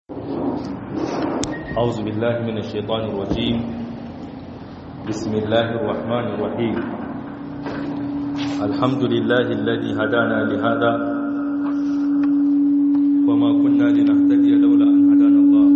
أعوذ بالله من الشيطان الرجيم بسم الله الرحمن الرحيم الحمد لله الذي هدانا لهذا وما كنا لنهتدي لولا أن هدانا الله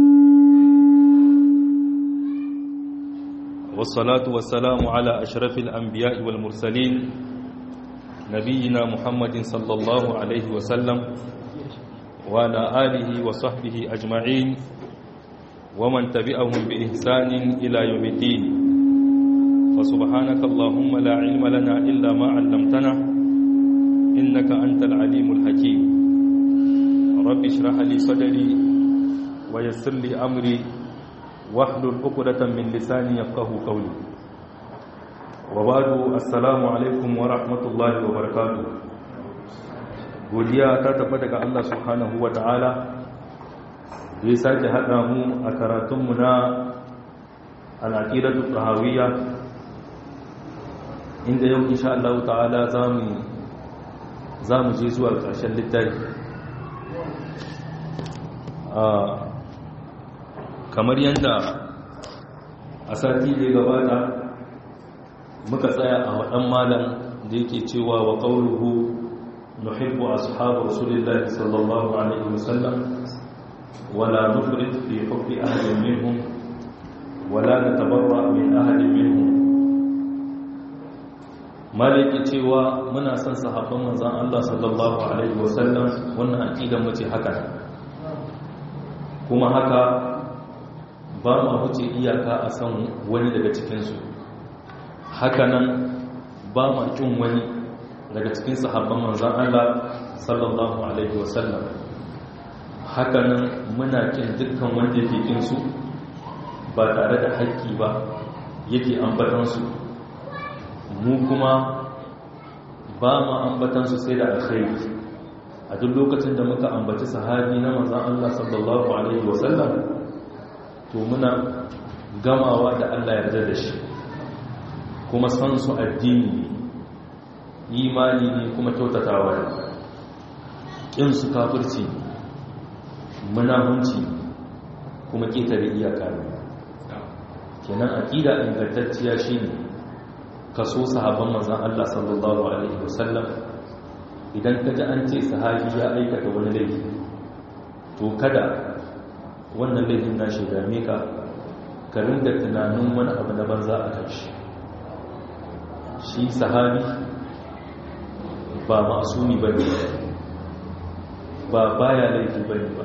والصلاة والسلام على أشرف الأنبياء والمرسلين نبينا محمد صلى الله عليه وسلم وعلى آله وصحبه أجمعين ومن تبعهم بإحسان إلى يوم الدين فسبحانك اللهم لا علم لنا إلا ما علمتنا إنك أنت العليم الحكيم رب اشرح لي صدري ويسر لي أمري واحلل عقدة من لساني يفقه قولي وبعد السلام عليكم ورحمة الله وبركاته godiya ta tafi daga Allah subhanahu wa ta'ala da ya sake haɗa mu a karatunmu na al'aƙidatu tahawiyya inda yau insha Allah ta'ala za mu je zuwa ƙarshen littafi kamar yadda a sati da gabata muka tsaya a waɗan malam da yake cewa wa ƙauruhu نحب أصحاب رسول الله صلى الله عليه وسلم ولا نفرط في حب أحد منهم ولا نتبرأ من أحد منهم maliki cewa muna son sahabban manzon Allah sallallahu alaihi wasallam wannan aqidar mu ce haka kuma haka ba mu huce iyaka a san wani daga cikin su haka nan ba mu kin wani daga cikin sahabban manzan Allah sallallahu alaihi wasallam hakanan muna kin dukkan wanda yake kin su ba tare da haƙƙi ba yake ambatan su mu kuma ba mu ambatan su sai da alkhairi a duk lokacin da muka ambaci sahabi na manzan Allah sallallahu alaihi wasallam to muna gamawa da Allah yarda da shi kuma san su addini imani ne kuma kyautatawa ne ƙin su kafirci munahunci kuma ƙetare iyaka ne kenan aƙida ingantacciya shine kaso sahabban manzon Allah sallallahu alaihi wasallam idan ka ji an ce sahabi ya aikata wani laifi to kada wannan laifin na shi dame ka ka ringa tunanin wani abu na banza a kan shi shi sahabi ba masumi ba ne ba baya laifi ba ne ba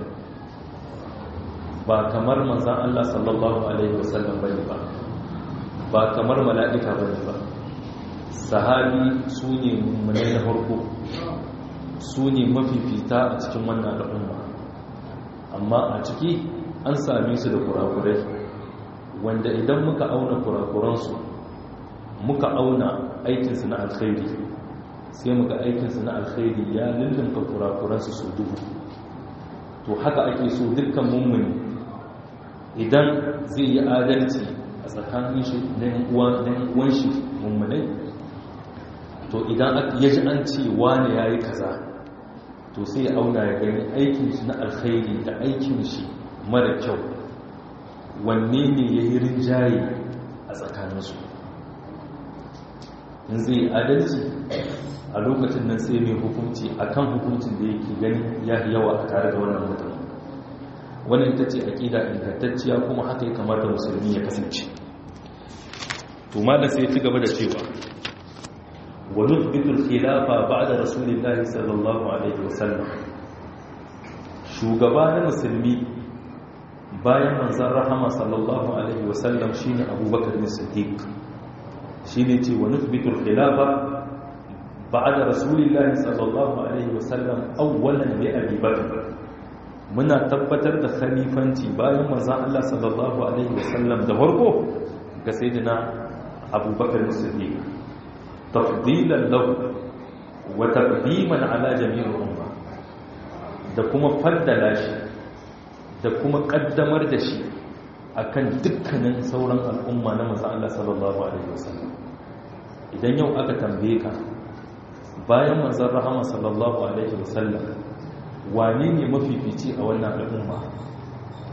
ba kamar manzan Allah sallallahu Alaihi wasallam ba ne ba ba kamar mala'ika ba ne ba sahabi su ne mune na farko su ne mafifita a cikin wannan al'umma amma a ciki an same su da kurakurai wanda idan muka auna kurakuransu muka auna aikinsu na alkhairi sai muka aikinsu na alkhairi ya lullunka kurakuransu su duhu to haka ake so dukkan mummuni idan zai yi adalci a tsakanin shi na uwan shi mummunai to idan ya ji an ce wane ya yi kaza to sai ya auna ya gani aikin shi na alkhairi da aikin shi mara kyau wanne ne ya yi rinjaye a tsakaninsu in zai adalci a lokacin nan sai mai hukunci akan hukuncin da yake gani ya yawa a tare da wannan mutum wani ita ce aƙida ingantacciya kuma haka ya kamata musulmi ya kasance to da sai ci gaba da cewa wa nuthbitul khilafa ba'da rasulillahi sallallahu alaihi wasallam shugaba na musulmi bayan manzon rahama sallallahu alaihi wasallam shine abubakar ne siddiq shine ce wa nuthbitul khilafa بعد رسول الله صلى الله عليه وسلم اولا لابي بكر muna tabbatar da khalifanci bayan manzon Allah sallallahu alaihi wasallam da farko ga sayyidina Abubakar Siddiq tafdilan lahu wa taqdiman ala jami'il umma da kuma faddala shi da kuma kaddamar da shi akan dukkanin sauran al'umma na manzon Allah sallallahu alaihi wasallam idan yau aka tambaye ka bayan manzan rahama sallallahu alaihi wasallam wane ne mafifici a wannan al'umma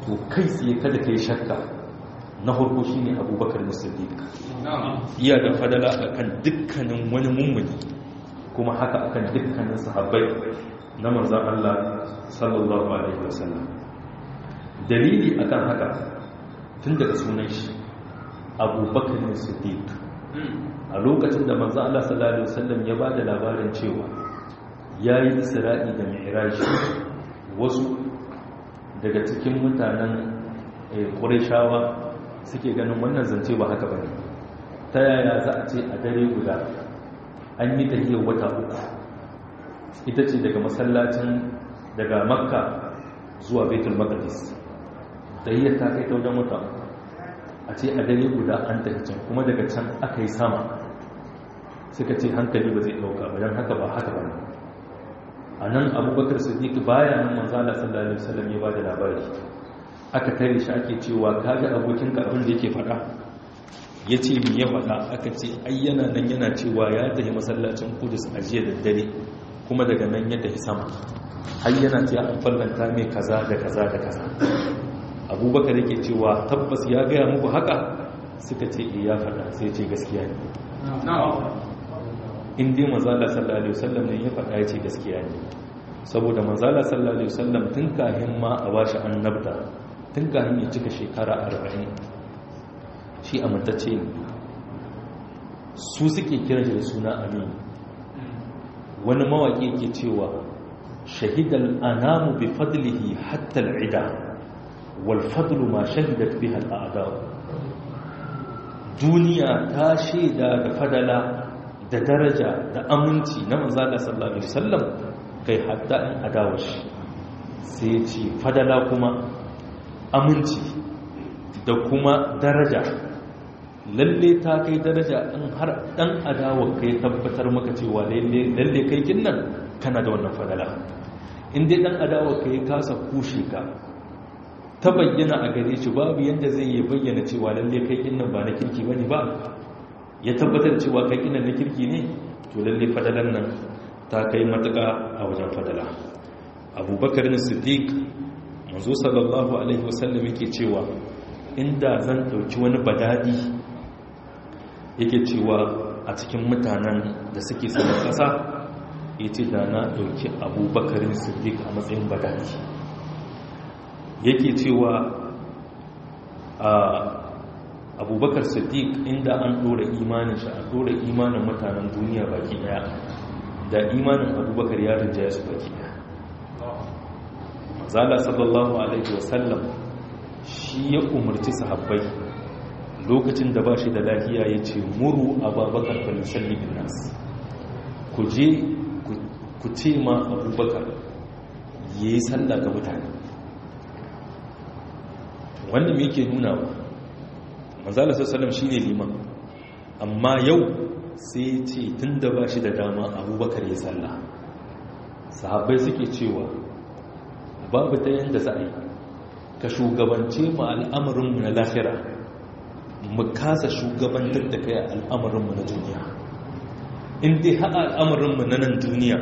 to kai tsaye kada kai shakka na farko shine abubakar musaddiq iya da fadala akan dukkanin wani mummuni kuma haka akan dukkanin sahabbai na manzan Allah sallallahu alaihi wasallam dalili akan haka tun daga sunan shi abubakar siddiq a lokacin da manzan Allah sallallahu alaihi wasallam ya ba da labarin cewa ya yi isra'i da mi'raji wasu daga cikin mutanen ƙurishawa suke ganin wannan zance ba haka bane ta yaya za a ce a dare guda an yi tahiyar wata uku ita ce daga masallacin daga makka zuwa betul maqdis tahiyar ta kai ta wajen wata a ce a dare guda an tafi can kuma daga can aka yi sama suka ce hankali ba zai ɗauka ba don haka ba haka ba a nan abubakar siddiq baya nan manzala sallallahu alaihi wasallam ya ba da labari aka tare shi ake cewa kaga abokinka abin da yake faɗa ya ce mi ya faɗa aka ce ayyana nan yana cewa ya tafi masallacin kudus a jiya da dare kuma daga nan ya tafi sama har yana ce an fallanta mai kaza da kaza da kaza abubakar yake cewa tabbas ya gaya muku haka suka ce ya faɗa sai ce gaskiya ne in dai manzala sallallahu alaihi wasallam ne ya faɗa ya ce gaskiya ne saboda manzala sallallahu alaihi wasallam tun kahin ma a bashi annabta tun kahin ya cika shekara arba'in shi amintacce ne su suke kiran shi da suna amin wani mawaƙi ke cewa shahidal anamu bi fadlihi hatta al'ida wal fadlu ma shahidat biha al'ada duniya ta shaida da fadala da daraja da aminci na manzala sallallahu alaihi wasallam kai hatta in adawa shi sai ce fadala kuma aminci da kuma daraja lalle ta kai daraja in har dan adawa kai tabbatar maka cewa lalle kai kin nan kana da wannan fadala in dai dan adawa kai kasa kushe ka ta bayyana a gare shi babu yanda zai yi bayyana cewa lalle kai kin nan ba na kirki bane ba ya tabbatar cewa kai kin nan na kirki ne to lalle fadalan nan ta kai matuka a wajen fadala abubakar ne siddiq manzo sallallahu alaihi wasallam yake cewa inda zan dauki wani badadi yake cewa a cikin mutanen da suke saman ƙasa ya ce da na ɗauki abubakarin siddiq a matsayin badaki yake cewa a abubakar siddiq inda an ɗora imanin shi a ɗora imanin mutanen duniya baki ɗaya da imanin abubakar ya rinjaya su baki ɗaya zala sallallahu alaihi wasallam shi ya umarci sahabbai lokacin da ba shi da lafiya ya ce muru ababakar falisalli bin nas ku je ku ce ma abubakar ya yi salla ga mutane wanda mai ke nuna wa manzala sassalam shi ne liman amma yau sai ce tun da ba shi da dama abubakar ya salla sahabbai suke cewa babu ta yadda za a yi ka shugabance mu al'amarinmu na lafira mu kasa shugabantar da kai al'amarinmu na duniya in dai haɗa al'amarinmu na nan duniya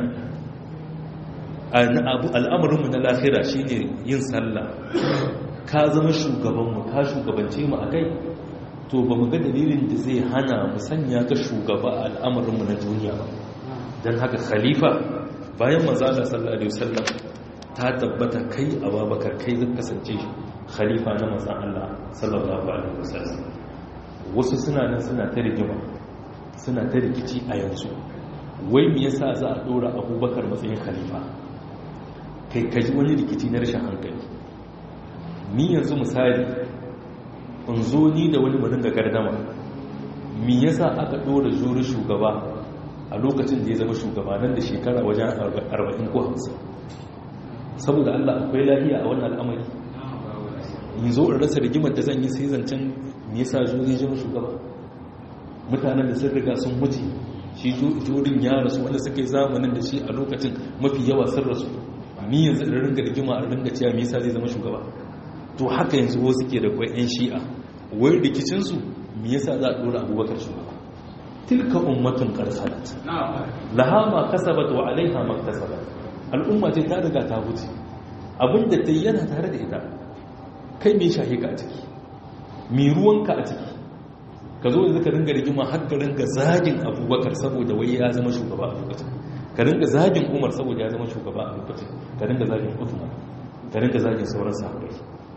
al'amarinmu na lafira shine yin sallah ka zama shugabanmu ka shugabance mu a kai to ba mu ga dalilin da zai hana mu sanya ka shugaba a al'amarinmu na duniya ba don haka khalifa bayan manzala sallallahu alaihi wasallam ta tabbata kai ababakar kai zai kasance khalifa na manzan Allah sallallahu alaihi wasallam wasu suna nan suna ta rigima suna ta rikici a yanzu wai me yasa za a dora abubakar matsayin khalifa kai kaji wani rikici na rashin hankali ni yanzu misali in zo ni da wani mu dinga gardama me yasa aka dora juri shugaba a lokacin da ya zama shugaba nan da shekara wajen 40 ko 50 saboda Allah akwai lahiya a wannan al'amari in zo in rasa rigimar da zan yi sai zancen me yasa juri jin shugaba mutanen da sun riga sun mutu shi jurin ya rasu wanda suka yi zamanin da shi a lokacin mafi yawa sun rasu ni yanzu da ringa rigima a ringa cewa me yasa zai zama shugaba to haka yanzu wasu ke da kwai yan shi'a wai rikicin su me yasa za a dora abubakar shugaba tilka ummatun qad khalat laha ma kasabat wa alaiha ma kasabat al'umma ce ta riga ta huce abinda ta yi yana tare da ita kai mai shahe ka a ciki mai ruwanka a ciki ka zo yanzu ka ringa rigima har ka ringa zagin abubakar saboda wai ya zama shugaba a lokacin ka ringa zagin umar saboda ya zama shugaba a lokacin ka ringa zagin uthman ka ringa zagin sauran sahabbai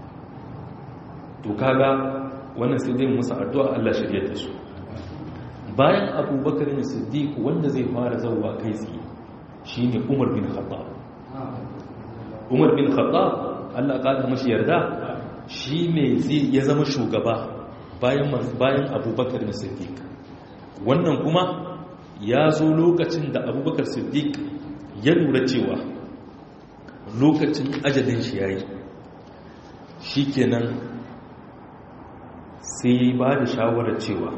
to kaga wannan sai dai musu addu'a Allah shirye da su bayan abubakar ne siddiq wanda zai fara zauwa kai tsaye shine umar bin khattab umar bin khattab Allah ƙada mashi yarda shi ne ya zama shugaba bayan abubakar na siddiq wannan kuma ya zo lokacin da abubakar siddiq ya lura cewa lokacin ajalin shi ya yi shi kenan sai ba da shawarar cewa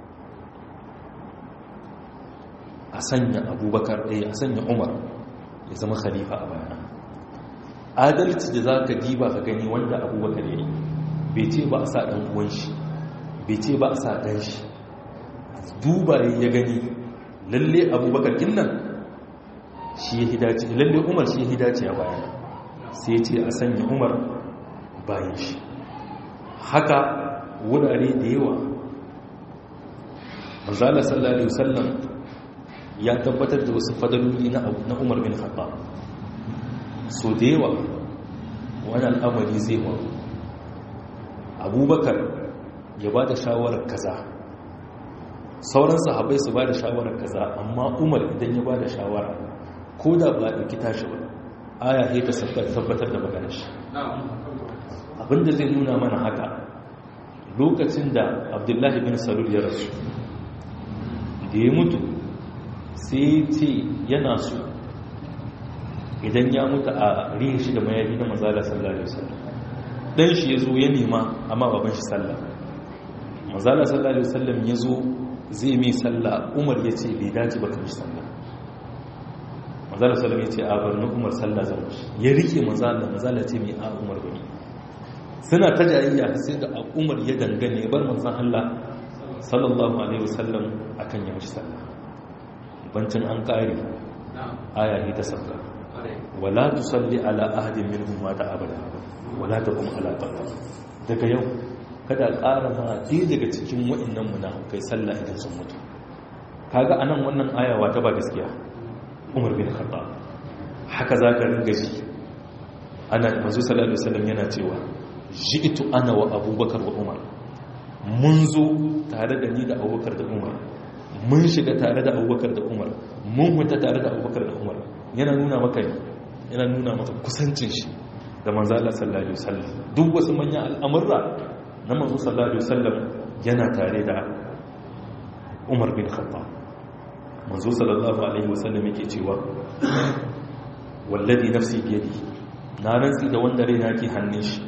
a sanya abubakar ɗaya a sanya umar ya zama khalifa a bayana adalci da za ka diba ka gani wanda abubakar ya yi bai ce ba a sa ɗan uwan shi bai ce ba a sa ɗan shi duba ya gani lalle abubakar nan shi ya hidace lalle umar shi ya hidace a bayan sai ce a sanya umar bayan shi haka wurare da yawa manzala sallallahu alaihi wasallam ya tabbatar da wasu fadaloli na umar bin khattab so da yawa wani al'amari zai wa abubakar ya ba da shawarar kaza sauran sahabai su ba da shawarar kaza amma umar idan ya ba da shawara ko da ba ɗauki tashi ba aya ya ta tabbatar da maganar shi abinda zai nuna mana haka lokacin da abdullahi bin salul ya rasu da ya mutu sai ce yana so idan ya mutu a rihin shi da mayafi na mazala sallallahu alaihi wasallam dan shi yazo ya nema amma baban shi sallah mazala sallallahu alaihi wasallam yazo zai mai sallah Umar yace bai dace ba kan shi sallah mazala sallallahu yace a bar Umar sallah zan shi ya rike mazala mazala ce mai a Umar bane suna ta jayayya sai da Umar ya dangane bar manzon Allah sallallahu alaihi wasallam akan ya mishi sallah bancin an kare aya ne ta sabga wala tusalli ala ahadin minhum mata abada wala taqum ala qabr daga yau kada ƙara ma ɗaya daga cikin wa'annan munafikai sallah idan sun mutu kaga anan wannan ayawa ta ba gaskiya Umar bin Khattab haka zaka ringa ji ana manzo sallallahu alaihi wasallam yana cewa ji'tu ana wa Abubakar wa Umar mun zo tare da ni da Abubakar da Umar mun shiga tare da Abubakar da Umar mun huta tare da Abubakar da Umar yana nuna maka yana nuna maka kusancin shi da manzo Allah sallallahu alaihi wasallam duk wasu manyan al'amurra na manzo sallallahu alaihi wasallam yana tare da Umar bin Khattab manzo sallallahu alaihi wasallam yake cewa wallazi nafsi bi yadi na rantsi da wanda raina ke hannun shi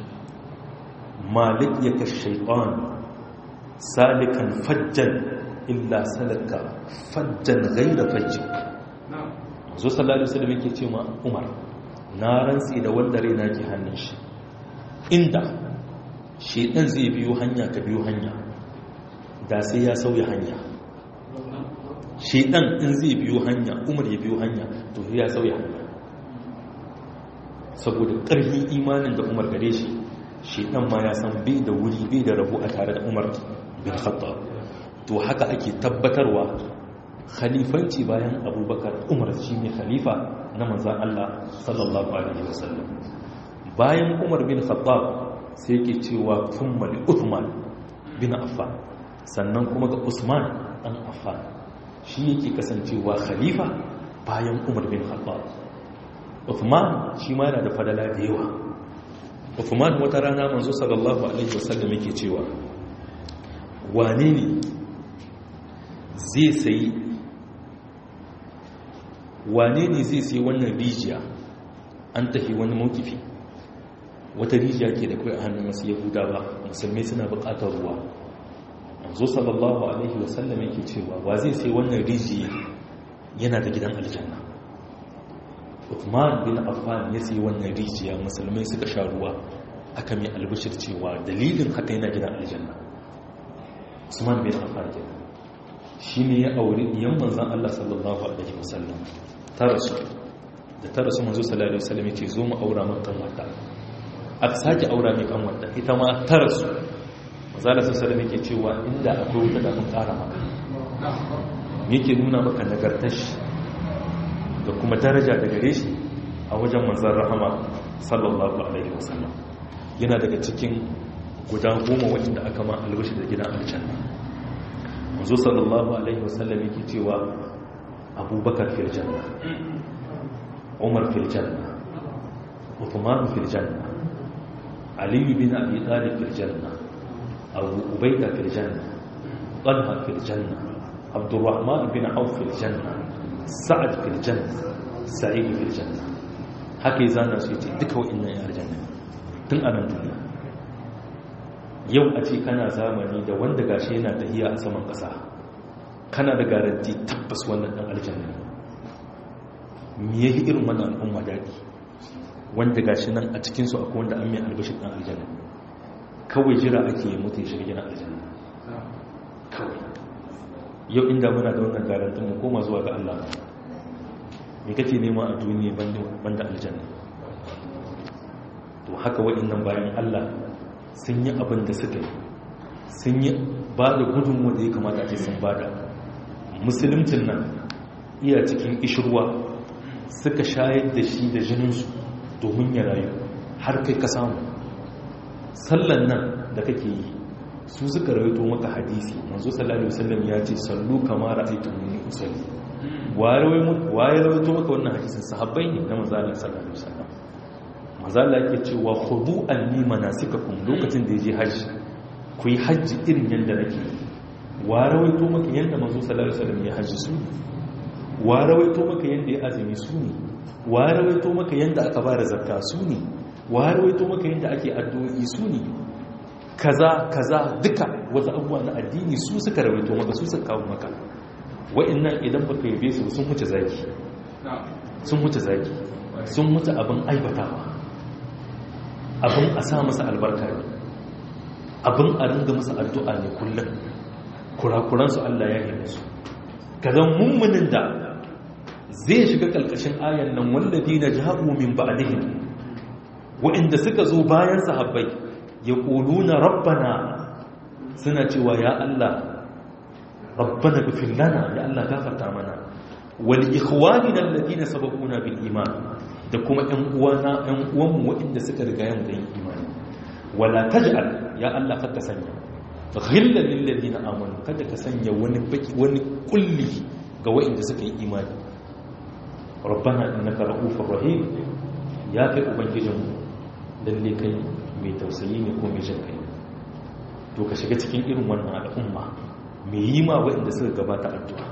malik yaka shaytan salikan fajjan illa salaka fajjan ghayra fajjik manzo sallallahu alaihi wasallam yake cewa Umar na rantsi da wanda raina ke hannun shi inda shedan zai biyo hanya ka biyo hanya da sai ya sauya hanya shedan in zai biyo hanya umar ya biyo hanya to ya sauya hanya saboda ƙarfin imanin da umar gare shi shedan ma ya san bai da wuri bai da rabu a tare da umar bin khattab to haka ake tabbatarwa khalifanci bayan abubakar umar shi ne khalifa na manzan Allah sallallahu alaihi wasallam bayan umar bin khattab sai ke cewa kummali uthman bin affan sannan kuma ga usman dan affan shi yake kasancewa khalifa bayan umar bin khattab uthman shi ma yana da fadala da yawa uthman wata rana manzo sallallahu alaihi wasallam yake cewa wane ne zai sayi wane ne zai sai wannan rijiya an tafi wani mawkifi wata rijiya ke da kai a hannun wasu yahudawa musulmai suna bukatar ruwa zo sallallahu alaihi wasallam yake cewa wa zai sai wannan rijiya yana da gidan aljanna Uthman bin Affan ya sai wannan rijiya musulmai suka sha ruwa aka mai albishir cewa dalilin haka yana gidan aljanna Usman bin Affan kenan shi ne ya auri ɗiyan manzan Allah sallallahu Alaihi wasallam ta rasu da ta rasu manzo sallallahu Alaihi wasallam ya ce zo mu aura matan mata aka sake aura mai kanwanta ita ma ta rasu mazala sun salama ke cewa inda akwai wuta da mun kara maka yake nuna maka nagartar shi da kuma daraja da gare shi a wajen manzan rahama sallallahu alaihi wasallam yana daga cikin guda goma waɗanda aka ma albashi da gidan aljanna manzo sallallahu alaihi wasallam yake cewa abubakar fil janna umar fil janna uthman fil janna ali bin abi talib fil janna abu ubayda fil janna talha fil janna abdurrahman bin auf fil janna sa'ad fil janna sa'id fil janna haka zana su yace duka wa'annan ya aljanna tun a nan duniya yau a ce kana zamani da wanda gashi yana tahiya a saman ƙasa kana da garanti tabbas wannan dan aljanna me yayi irin wannan al'umma dadi wanda gashi nan a cikin su akwai wanda an mai albashir dan aljanna kawai jira ake yi mutu ya shiga gidan aljanna kawai yau inda muna da wannan garantin mu koma zuwa ga Allah me kake nema a duniya banda aljanna to haka waɗannan bayan Allah sun yi abin da suka yi sun yi ba da gudunmu da ya kamata ce sun bada musulmcin nan iya cikin ishirwa suka shayar da shi da jininsu domin ya rayu har kai ka samu sallan nan da kake yi su suka rawaito maka hadisi manzo sallallahu alaihi wasallam ya ce sallu kama ra'aytumuni usalli waye rawaito maka wannan hadisin sahabbai ne na manzo Allah sallallahu alaihi wasallam manzo Allah yake cewa khudu anni manasikakum lokacin da yaje haji ku yi haji irin yanda nake wa rawaito maka yanda manzo sallallahu alaihi wasallam ya haji su wa rawaito maka yanda ya azumi su ne wa rawaito maka yanda aka bada zakka su ne wa rawaito maka yanda ake addu'o'i su ne kaza kaza duka wasu abubuwa na addini su suka rawaito maka su suka kawo maka wa'annan idan baka yabe su sun wuce zaki sun wuce zaki sun wuce abin aibatawa abin a sa masa albarka ne abin a ringa masa addu'a ne kullum kurakuransu Allah ya yi musu kazan mummunin da zai shiga ƙalƙashin ayan nan wallafi na jahabu min ba'dihim wa'inda suka zo bayan sahabbai ya na rabbana suna cewa ya Allah rabbana gafir lana ya Allah gafarta mana wal ikhwanina alladhina sabaquna bil iman da kuma ƴan uwana ƴan uwanmu waɗanda suka riga yin da imani wala taj'al ya Allah kada sanya ghillan lil ladina amanu kada ka sanya wani baki wani kulli ga waɗanda suka yi imani rabbana innaka ra'ufur rahim ya kai ubangijinmu lalle kai mai tausayi ne ko mai jin kai to ka shiga cikin irin wannan al'umma mai yi ma waɗanda suka gabata addu'a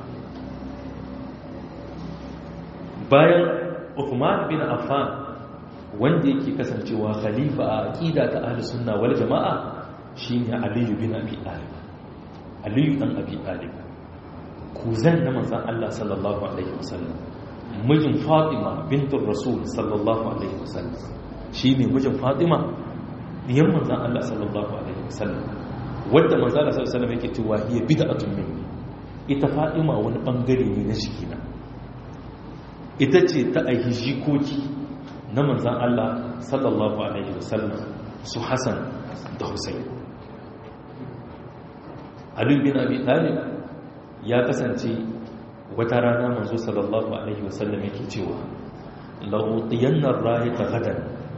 bayan Uthman bin Affan wanda yake kasancewa khalifa a aqida ta ahli sunna wal jama'a shine Ali bin Abi Talib Ali dan Abi Talib kuzan na manzon Allah sallallahu alaihi wasallam mijin Fatima bintur Rasul sallallahu alaihi wasallam shine mijin Fatima diyan manzon Allah sallallahu alaihi wasallam wadda manzon Allah sallallahu alaihi wasallam yake cewa hiya bid'atun minni ita Fatima wani bangare ne na shikina ita ce ta aihi jikoki na manzan Allah sallallahu Alaihi wasallam su Hassan da Hussein. Ali bin Abi Talib ya kasance wata rana manzo sallallahu Alaihi wasallam yake cewa la'utiyannar rayu ta gadan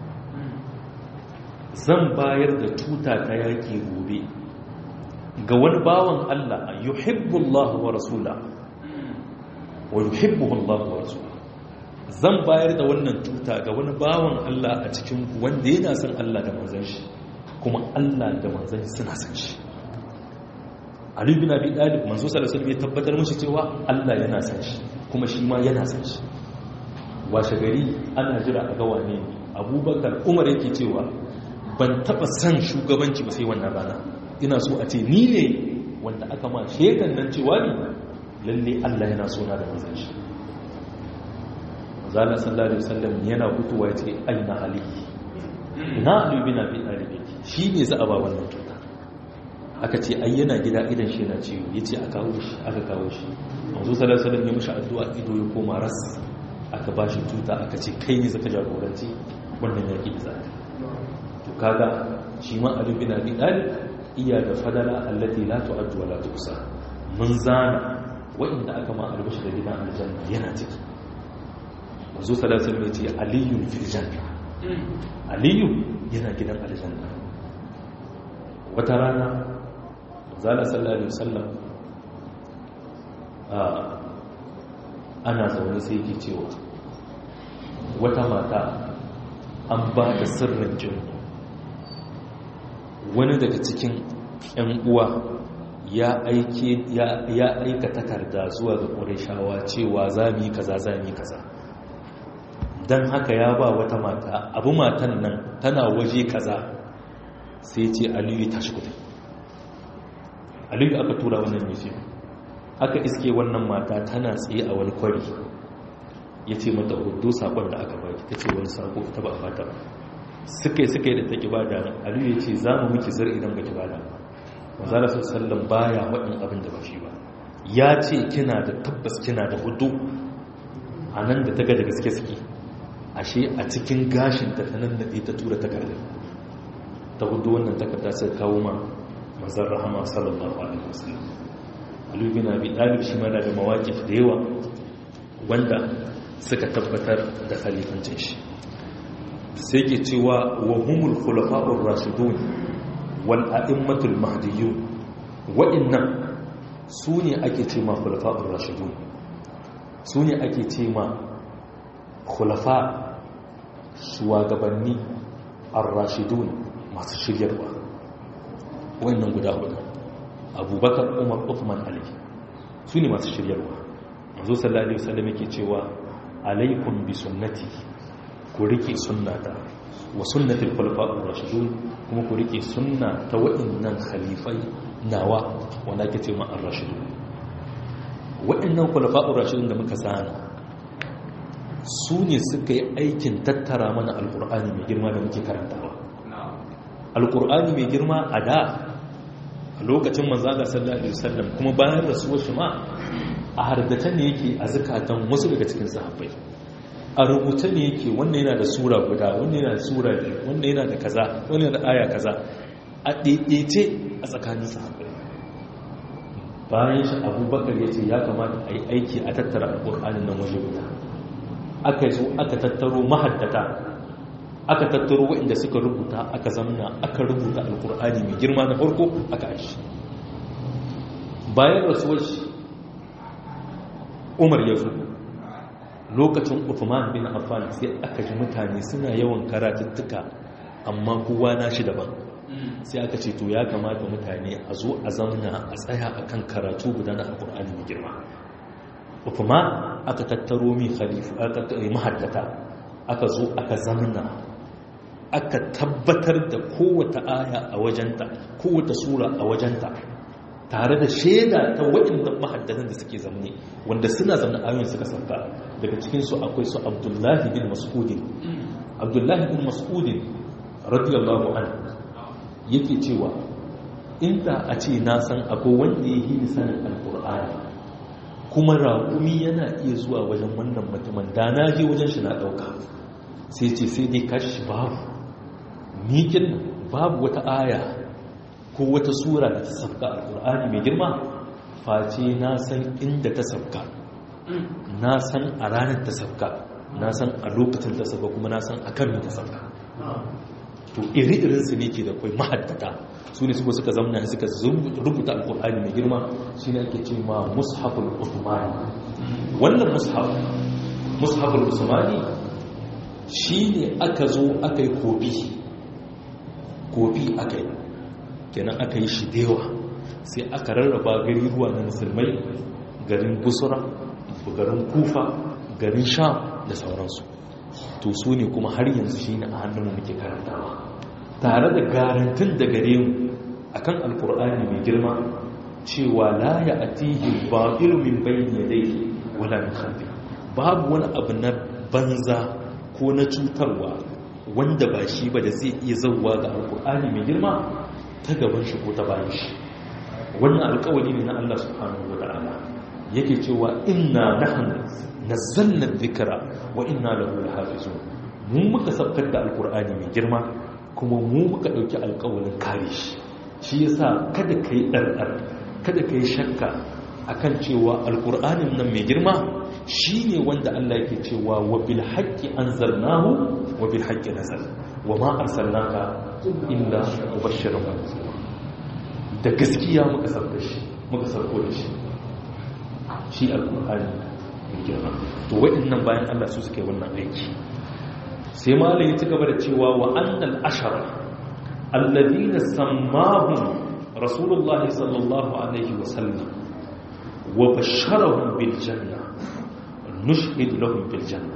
zan bayar da tuta ta yaki gobe ga wani bawan Allah yuhibbullahu wa rasula wa yuhibbuhu Allah wa rasula zan bayar da wannan tuta ga wani bawan Allah a cikin wanda yana son Allah da manzan shi kuma Allah da manzan shi suna son shi Ali bin Abi Talib manzo sallallahu alaihi wasallam ya tabbatar mishi cewa Allah yana son shi kuma shi ma yana son shi washe gari ana jira a ga wane ne Abubakar Umar yake cewa ban taba son shugabanci ba sai wannan rana ina so a ce ni ne wanda aka ma shekan nan cewa ne lalle Allah yana so na da manzan shi zala sallallahu alaihi wasallam yana fitowa ya ce aina ali ina ali bin abi talib yake shi ne za a ba wannan tuta aka ce ai yana gida idan shi yana ciwo yace a kawo shi aka kawo shi manzo sallallahu alaihi wasallam ya mishi addu'a ido ya koma ras aka ba shi tuta aka ce kai ne zaka jagoranci wannan yaki da zaka to kaga shi ma Ali bin Abi Talib iya da fadala allati la tu'addu wa la tuhsa mun zana wa'inda aka ma albashi da gidan aljanna yana ciki manzo sallallahu alaihi wasallam ya ce aliyun fil janna aliyu yana gidan aljanna wata rana zala sallallahu alaihi wasallam ana zaune sai ke cewa wata mata an ba da sirrin jin wani daga cikin 'yan uwa ya aika takarda zuwa ga ƙurishawa cewa za mu yi kaza za mu yi kaza don haka ya ba wata mata abu matan nan tana waje kaza sai ce aliyu ta shi kudin aliyu aka tura wannan museum aka iske wannan mata tana tsaye a wani kwari ya ce mata hudu sakon da aka baki ta ce wani sako ta ba a fata ba suka yi suka yi da ta kiba da aliyu ya ce za mu miki zar idan ba kiba da mazala su sallan baya waɗin abin da ba shi ba ya ce kina da tabbas kina da hudu a nan da ta ga da gaske suke ashe a cikin gashin ta ta nan da ta tura takardar ta hudu wannan takarda sai kawo ma manzon rahama sallallahu alaihi wasallam Ali bin Abi Talib shi mana da mawaqif da yawa wanda suka tabbatar da khalifancin shi sai ke cewa wa humul khulafa'ur rashidun wal a'immatul mahdiyyun wa'annan su ne ake ce ma khulafa'ur rashidun su ne ake ce ma khulafa shugabanni ar-rashidun masu shiryarwa wannan guda hudu abubakar umar uthman ali su ne masu shiryarwa mazo sallallahu alaihi wasallam yake cewa alaikum bi sunnati ku rike sunnata wa sunnatul khulafa'ur rashidun kuma ku rike sunna ta wa'annan khalifai nawa wanda ake cewa ar-rashidun wa'annan khulafa'ur rashidun da muka sana su ne suka yi aikin tattara mana alqur'ani mai girma da muke karantawa alqur'ani mai girma a da a lokacin manzaga sallallahu alaihi wasallam kuma bayan rasuwar shi ma a hardace ne yake a zakatan wasu daga cikin sahabbai a rubuta ne yake wannan yana da sura guda wannan yana da sura biyu wannan yana da kaza wannan yana da aya kaza a ɗaiɗaice a tsakanin sahabbai bayan shi abubakar ya ce ya kamata a yi aiki a tattara alƙur'anin nan waje guda aka zo aka tattaro mahaddata aka tattaro waɗanda suka rubuta aka zamna aka rubuta alkur'ani mai girma na farko aka aishi bayan rasuwar shi umar ya zo lokacin uthman bin affan sai aka ji mutane suna yawan karatuttuka amma kowa na shi daban sai aka ce to ya kamata mutane a zo a zamna a tsaya akan karatu guda na alkur'ani mai girma uthman aka tattaro mai khalifu aka mahaddata aka zo aka zamna aka tabbatar da kowata aya a wajenta kowata sura a wajenta tare da shaida ta waɗanda mahaddatan da suke zamne wanda suna zamne ayoyin suka sauka daga cikinsu akwai su abdullahi bin mas'udin abdullahi bin mas'udin radiyallahu an yake cewa inda a ce na san akwai wanda ya yi sanin alkur'ani kuma raƙumi yana iya zuwa wajen wannan mutumin da na je wajen shi na ɗauka sai ce sai dai kashi babu mikin babu wata aya ko wata sura da ta sabka alkur'ani mai girma face na san inda ta sabka na san a ranar ta sabka na san a lokacin ta sabka kuma na san a kan ta sabka to iri-irinsu ne ke da kwai mahaddata su ne suka suka zamna suka rubuta alkur'ani mai girma shi ne ake ce ma mushaful usmani wannan mushaf mushaful usmani shi ne aka zo aka yi kofi kofi aka yi kenan aka yi shi dewa sai aka rarraba gari ruwa na musulmai garin busura garin kufa garin sha da sauransu to su ne kuma har yanzu shi ne a hannun muke karantawa tare da garantin da gare mu akan alkur'ani mai girma cewa la ya atihi ba'ilu min bayni yadayhi wala min khalfi babu wani abu na banza ko na cutarwa wanda ba shi ba da zai iya zauwa ga alkur'ani mai girma ta gaban shi ko ta bayan shi wannan alkawari ne na Allah subhanahu wa ta'ala yake cewa inna nahnu nazzalna dhikra wa inna lahu lahafizun mun muka sabkar da alkur'ani mai girma kuma mu muka ɗauki alƙawarin kare shi shi yasa kada ka yi ɗarɗar kada ka yi shakka akan cewa alƙur'anin nan mai girma shi ne wanda Allah yake cewa wa bil haqqi anzalnahu wa bil haqqi nazal wa ma arsalnaka illa mubashiran wa nadhira da gaskiya muka sauka shi muka sauko da shi shi alƙur'ani mai girma to waɗannan bayan Allah su suke wannan aiki sai malai ya ci gaba da cewa wa annal ashara alladhina sammahum rasulullahi sallallahu alaihi wa sallam wa basharahum bil janna nushhid lahum bil janna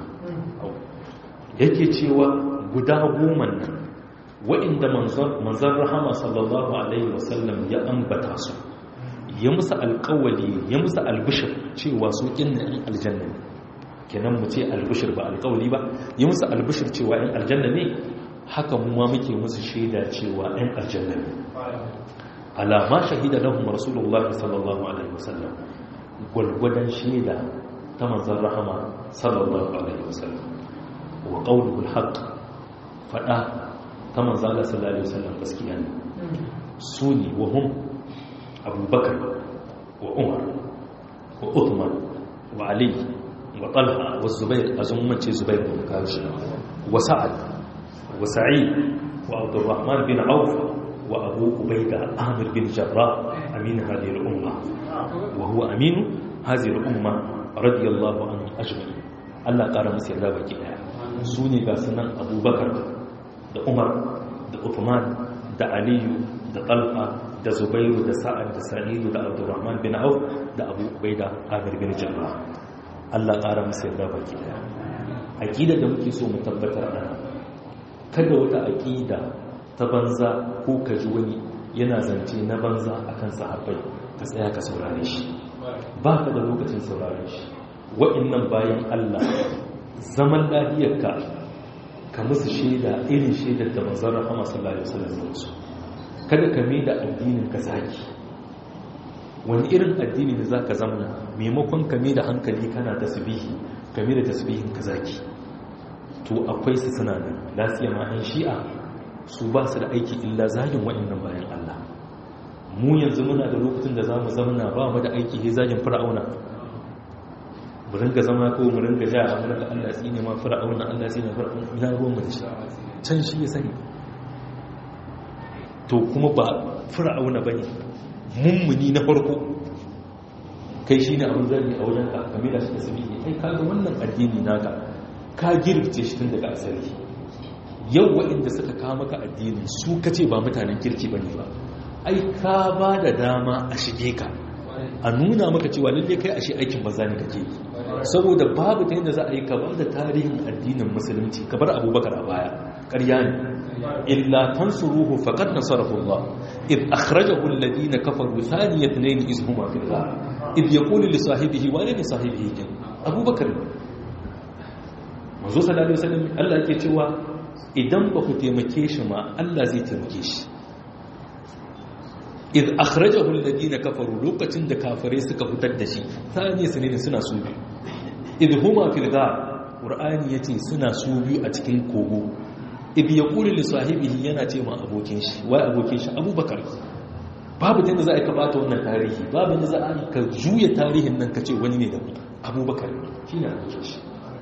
yake cewa guda goma nan wa'inda manzon rahama sallallahu alaihi wa sallam ya ambata su ya musu alƙawali ya musu albishir cewa su kinna in aljanna ne kenan mu ce albishir ba alkawali ba yi musu albishir cewa yan aljanna ne haka mu ma muke musu shaida cewa yan aljanna ne alama shahida lahum rasulullahi sallallahu alaihi wasallam gwalgwadon shaida ta manzon rahama sallallahu alaihi wasallam wa qawluhu alhaq fada ta manzon Allah sallallahu alaihi wasallam gaskiya ne suni wa hum abubakar wa umar wa uthman wa ali وطلحة والزبير أزمة زبير بن كاوش وسعد وسعيد وعبد الرحمن بن عوف وأبو عبيدة عامر بن جراح أمين هذه الأمة وهو أمين هذه الأمة رضي الله عنه أجمعين الله قال مسير ذا بكي سوني قاسنا أبو بكر da Umar da Uthman da Aliyu da Talha da Zubairu da Sa'ad da Sa'idu da Abdurrahman bin Auf da Abu Ubaida Amir bin Jarrah Allah ƙara musu yarda baki daya aƙida da muke so mu tabbatar da kada wata aƙida ta banza ko ka ji wani yana zance na banza akan sahabbai ka tsaya ka saurare shi ba ka da lokacin saurare shi wa'annan bayan Allah zaman lafiyarka ka musu shaida irin shaidar da manzon rahama sallallahu alaihi wasallam su kada ka mai da addinin ka zaki wani irin addini ne za ka zamana maimakon kame da hankali kana tasbihi kame da tasbihin ka zaki to akwai su suna nan lafiya ma an shi'a su ba su da aiki illa zagin waɗannan bayan Allah mu yanzu muna da lokacin da za mu zamana ba mu da aiki he zagin fir'auna mu ringa zama ko mu ringa ja a ringa Allah tsine ma fir'auna Allah tsine fir'auna ina ruwan mu da shi can shi ya sani to kuma ba fir'auna bane mummuni na farko kai shi ne abin zari a wajen ka kame da shi da sabi kai kaga wannan addini naka ka girce shi tun daga asali yau waɗanda suka kawo maka addini su kace ba mutanen kirki bane ba ai ka ba da dama a shige ka a nuna maka cewa lalle kai ashe aikin banza ne kake yi saboda babu ta yadda za a yi ka ba da tarihin addinin musulunci ka bar abubakar a baya ƙarya ne illa tansuruhu faqad nasarahu Allah id akhrajahu alladhina kafaru thani ithnain iz huma fil ghar id yaqulu li sahibihi wa li sahibihi kin abubakar manzo sallallahu alaihi wasallam Allah yake cewa idan ba ku taimake shi ma Allah zai taimake shi id akhrajahu alladhina kafaru lokacin da kafare suka fitar da shi thani ithnain suna su biyu id huma fil ghar qur'ani yace suna su biyu a cikin kogo ibi ya kuri lissahibihi yana ce ma abokin shi wai abokin shi abubakar babu da za a ka bata wannan tarihi babu da za a ka juya tarihin nan ka ce wani ne da abubakar shi ne abokin shi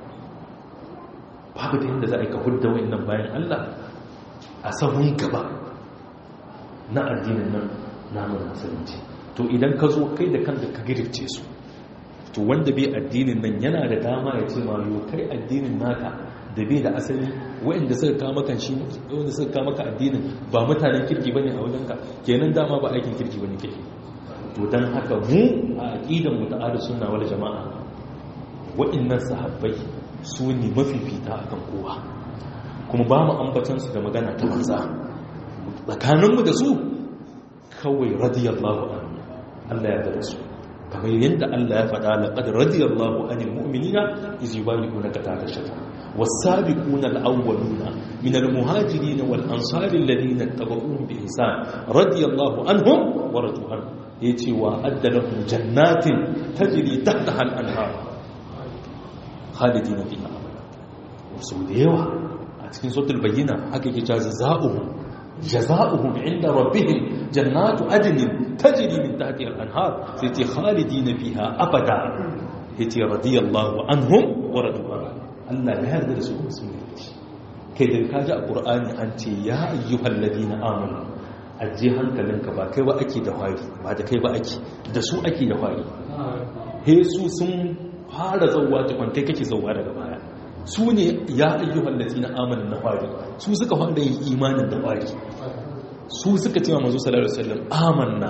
babu da yadda za a ka hudda wannan bayan allah a sahun gaba na addinin nan namun musulunci to idan ka zo kai da kanka ka girce su to wanda bai addinin nan yana da dama ya ce ma yau kai addinin naka da bai da asali waɗanda suka kama kan shi wanda suka kama ka addinin ba mutanen kirki bane a wajenka kenan dama ba aikin kirki bane kake to dan haka mu a aqidan mu ta ahlus sunna wal jamaa waɗannan sahabbai su ne mafifita akan kowa kuma ba mu ambatan su da magana ta banza tsakanin mu da su kawai radiyallahu anhu Allah ya yarda su kamar yadda Allah ya faɗa laqad radiyallahu anil mu'minina iz yubayyi'unaka tahta shajara والسابقون الأولون من المهاجرين والأنصار الذين اتبعوهم بإحسان رضي الله عنهم ورضوا عنه يتي وأد لهم جنات تجري تحتها الأنهار خالدين فيها أبدا وسو ديوا a cikin sautul bayyina haka yake cewa za'uhum jaza'uhum inda rabbihim jannatu adnin tajri min tahtiha al-anhar sai ce khalidina fiha abada yace radiyallahu anhum wa radu Allah ya yarda da su sun yi kai da kaji a qur'ani an ce ya ayyuhal ladina amanu aje hankalinka ba kai ba ake da fari ba da kai ba ake da su ake da fari he su sun fara zauwa tukun kai kake zauwa daga baya su ne ya ayyuhal ladina amanu na fari su suka fara yin imanin da fari su suka ce wa manzo sallallahu alaihi wasallam amanna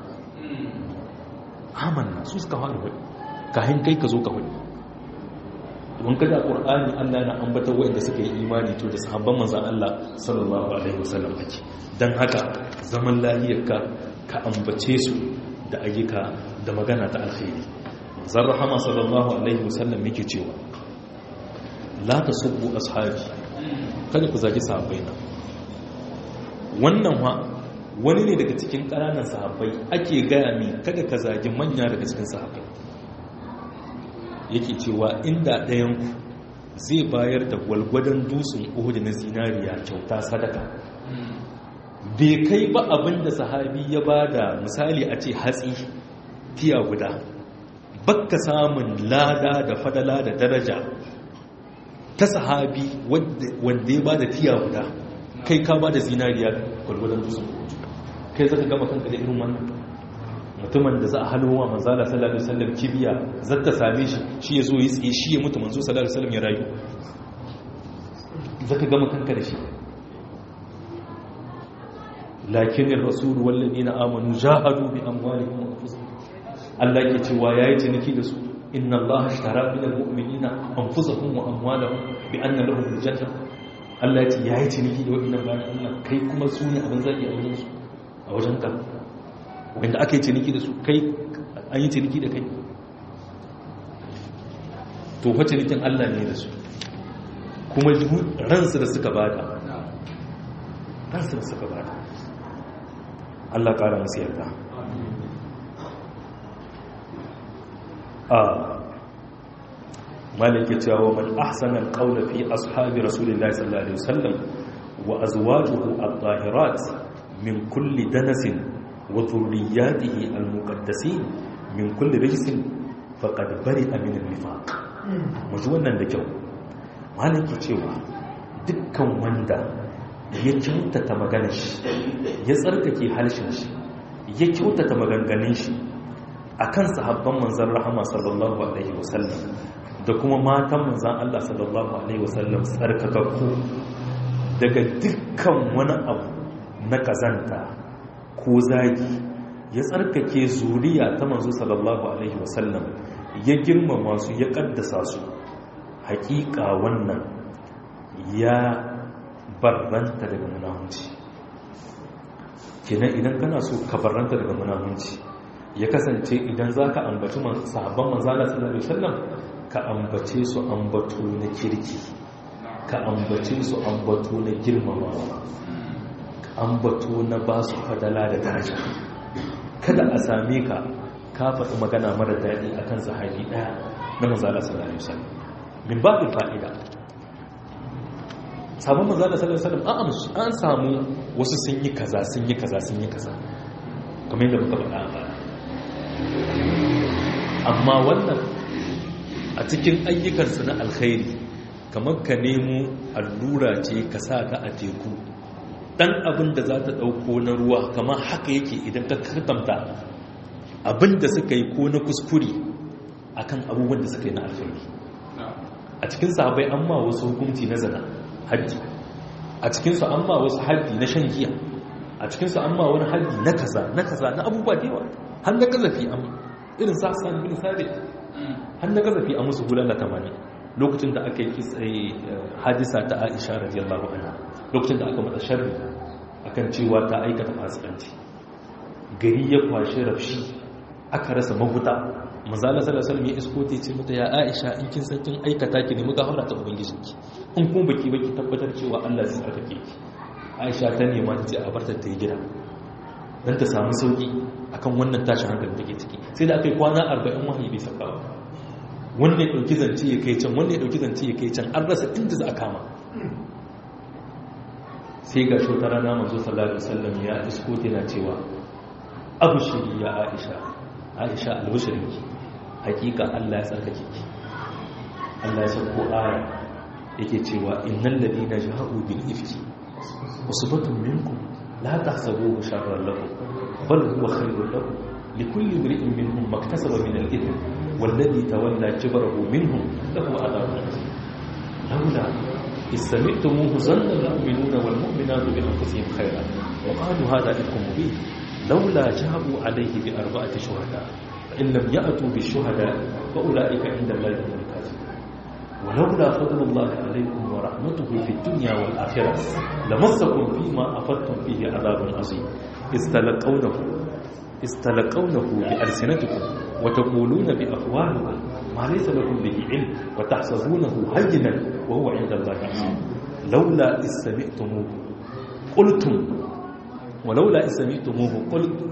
amanna su suka fara wani kahin kai ka zo ka wani don kada qur'ani Allah na ambata wanda suka yi imani to da sahabban manzon Allah sallallahu alaihi wasallam ake dan haka zaman lahiyarka ka ambace su da ayyuka da magana ta alkhairi manzon rahama sallallahu alaihi wasallam yake cewa la tasubbu ashabi kada ku zagi sahabbaina wannan wa wani ne daga cikin ƙananan sahabbai ake gaya mi kada ka zagi manya daga cikin sahabbai yake cewa inda ɗayanku zai bayar da gwalgwadon dutsen uhudu na zinariya kyauta sadaka bai kai ba abin da sahabi ya ba da misali a ce hatsi tiya guda bakka samun lada da fadala da daraja ta sahabi wanda ya ba da tiya guda kai ka ba da zinariya gwalgwadon dutsen uhudu kai zaka gama kanka da irin wannan mutumin da za a halwa manzala sallallahu alaihi wasallam kibiya zata same shi shi ya zo yi tsaye shi ya mutu manzo sallallahu alaihi wasallam ya rayu zaka gama kanka da shi lakin ar-rasul wal ladina amanu jahadu bi amwalihim wa anfusihim Allah ke cewa yayi ciniki da su inna Allah ashtara min al-mu'minina anfusahum wa amwalahum bi anna lahum al-janna Allah ya ce yayi ciniki da wannan bayan Allah kai kuma su ne abin zaki a wajen su a wajen ka wanda aka yi ciniki da su kai an yi ciniki da kai to fa cinikin Allah ne da su kuma ransu da suka bada ransu da suka bada Allah ƙara masu yarda a malike cewa man ahsana alqawla fi ashabi rasulillahi sallallahu alaihi wasallam wa azwajuhu at-tahirat min kulli danasin وذرياته المقدسين من كل رجس فقد برئ من النفاق muji wannan da kyau malaki cewa dukkan wanda ya kyautata maganar shi ya tsarkake halshen shi ya kyautata maganganun shi akan sahabban manzon rahama sallallahu alaihi wasallam da kuma matan manzon Allah sallallahu alaihi wasallam tsarkakakku daga dukkan wani abu na kazanta ko zagi ya tsarkake zuriya ta manzo sallallahu alaihi wasallam ya girmama su ya kaddasa su hakika wannan ya barranta daga munahunci kenan idan kana so ka barranta daga munahunci ya kasance idan za ka ambaci sahabban manzala sallallahu alaihi wasallam ka ambace su ambato na kirki ka ambace su ambato na girmamawa ambato na ba su fadala da daraja kada a same ka ka faɗi magana mara daɗi a kan sahabi ɗaya na manzala sallallahu alaihi wasallam min babin fa'ida sabon manzala sallallahu alaihi wasallam an samu wasu sun yi kaza sun yi kaza sun yi kaza kamar yadda muka faɗa a baya amma wannan a cikin ayyukansu na alkhairi kamar ka nemo allura ce ka sa ta a teku dan abin da za ta ɗauko na ruwa kamar haka yake idan ka karkamta abin da suka yi ko na kuskure akan abubuwan da suka yi na alkhairi a cikin sahabai an ma wasu hukunci na zana haddi a cikinsu an ma wasu haddi na shan giya a cikinsu an ma wani haddi na kaza na kaza na abubuwa da yawa har na kazafi an irin sa san bin sabi har na kazafi a musu hulala tamanin lokacin da aka yi hadisa ta aisha radiyallahu anha lokacin da aka mata sharri akan cewa ta aikata fasikanci gari ya kwashe rafshi aka rasa mahuta manzala sallallahu alaihi wasallam ya iskote ce mata ya aisha in kin san kin aikata ki ne muka haura ta ubangijinki in kuma baki baki tabbatar cewa Allah zai tsarkake ki aisha ta nema ta ce a barta ta yi gida dan ta samu sauki akan wannan tashin hankali take ciki sai da aka yi kwana 40 wahayi bai saka ba wanda ya ɗauki zance ya kai can wanda ya ɗauki zance ya kai can an rasa inda za a kama sai ga shi rana manzo sallallahu alaihi wasallam ya isko tana cewa abushiri ya aisha aisha albushirinki hakika Allah ya tsarkake ki Allah ya sauko aya yake cewa innal ladina ja'u bil ifki usbatun minkum la tahsabuhu sharran lakum bal huwa khairun lakum likulli imri'in minhum maktasaba min al-ithm والذي تولى كبره منهم له عذاب عظيم لولا إذ سمعتموه ظن المؤمنون والمؤمنات بأنفسهم خيرا وقالوا هذا إفك مبين لولا جابوا عليه بأربعة شهداء فإن لم يأتوا بالشهداء فأولئك عند الله هم الكاذبون ولولا فضل الله عليكم ورحمته في الدنيا والآخرة لمسكم فيما أفضتم فيه عذاب عظيم إذ تلقونه استلقونه بألسنتكم وتقولون بأفواهكم ما ليس لكم به علم وتحسبونه هينا وهو عند الله عظيم لولا إذ سمعتموه قلتم ولولا إذ سمعتموه قلتم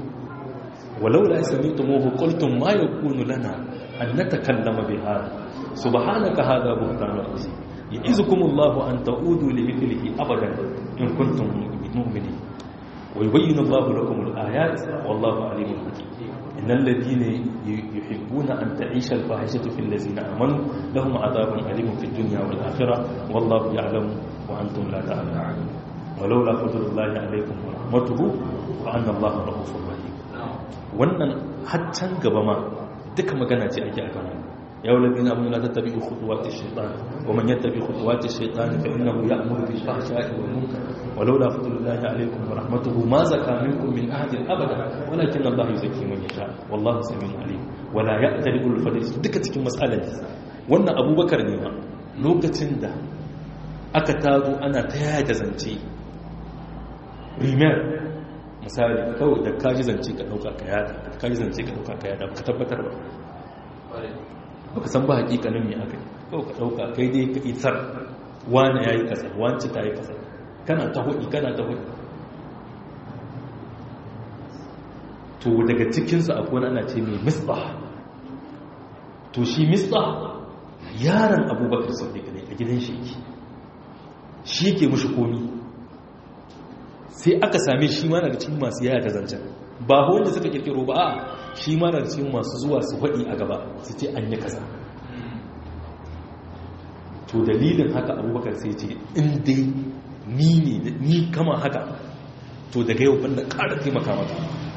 ولولا إذ سمعتموه قلتم ما يكون لنا أن نتكلم بهذا سبحانك هذا بهتان عظيم يعزكم الله أن تعودوا لمثله أبدا إن كنتم مؤمنين ويبين الله لكم الآيات والله عليم حكيم إن الذين يحبون أن تعيش الفاحشة في الذين آمنوا لهم عذاب أليم في الدنيا والآخرة والله يعلم وأنتم لا تعلمون ولولا فضل الله عليكم ورحمته وأن الله رؤوف رحيم wannan haccan gaba ma duka magana ce ake akan wannan يا الذين امنوا لا تتبعوا خطوات الشيطان ومن يتبع خطوات الشيطان فانه يامر بالفحشاء والمنكر ولولا فضل الله عليكم ورحمته ما زكى منكم من احد ابدا ولكن الله يزكي من يشاء والله سميع عليم ولا يأتل كل الفضل duka cikin matsalar wannan abubakar ne ma lokacin da aka tazo ana ta yaya da zance rimer misali kawai da kaji zance ka dauka ka yada kaji zance ka dauka ka yada ka tabbatar ba baka san ba hakikanin me aka yi kawai ka dauka kai dai ka isar wani ya yi kasa wanci ta yi kasa kana ta hudi kana ta hudi to daga cikinsu akwai wani ana ce mai misbah to shi misbah yaron abubakar sadiq ne a gidan shi shi ke mushi komi sai aka same shi ma daga cikin masu yaya da zancen ba wanda suka kirkiro ba a shi ma daga cikin masu zuwa su faɗi a gaba su ce an yi kaza to dalilin haka abubakar sai ce in dai ni ne ni kama haka to daga yau banda ƙara taimaka maka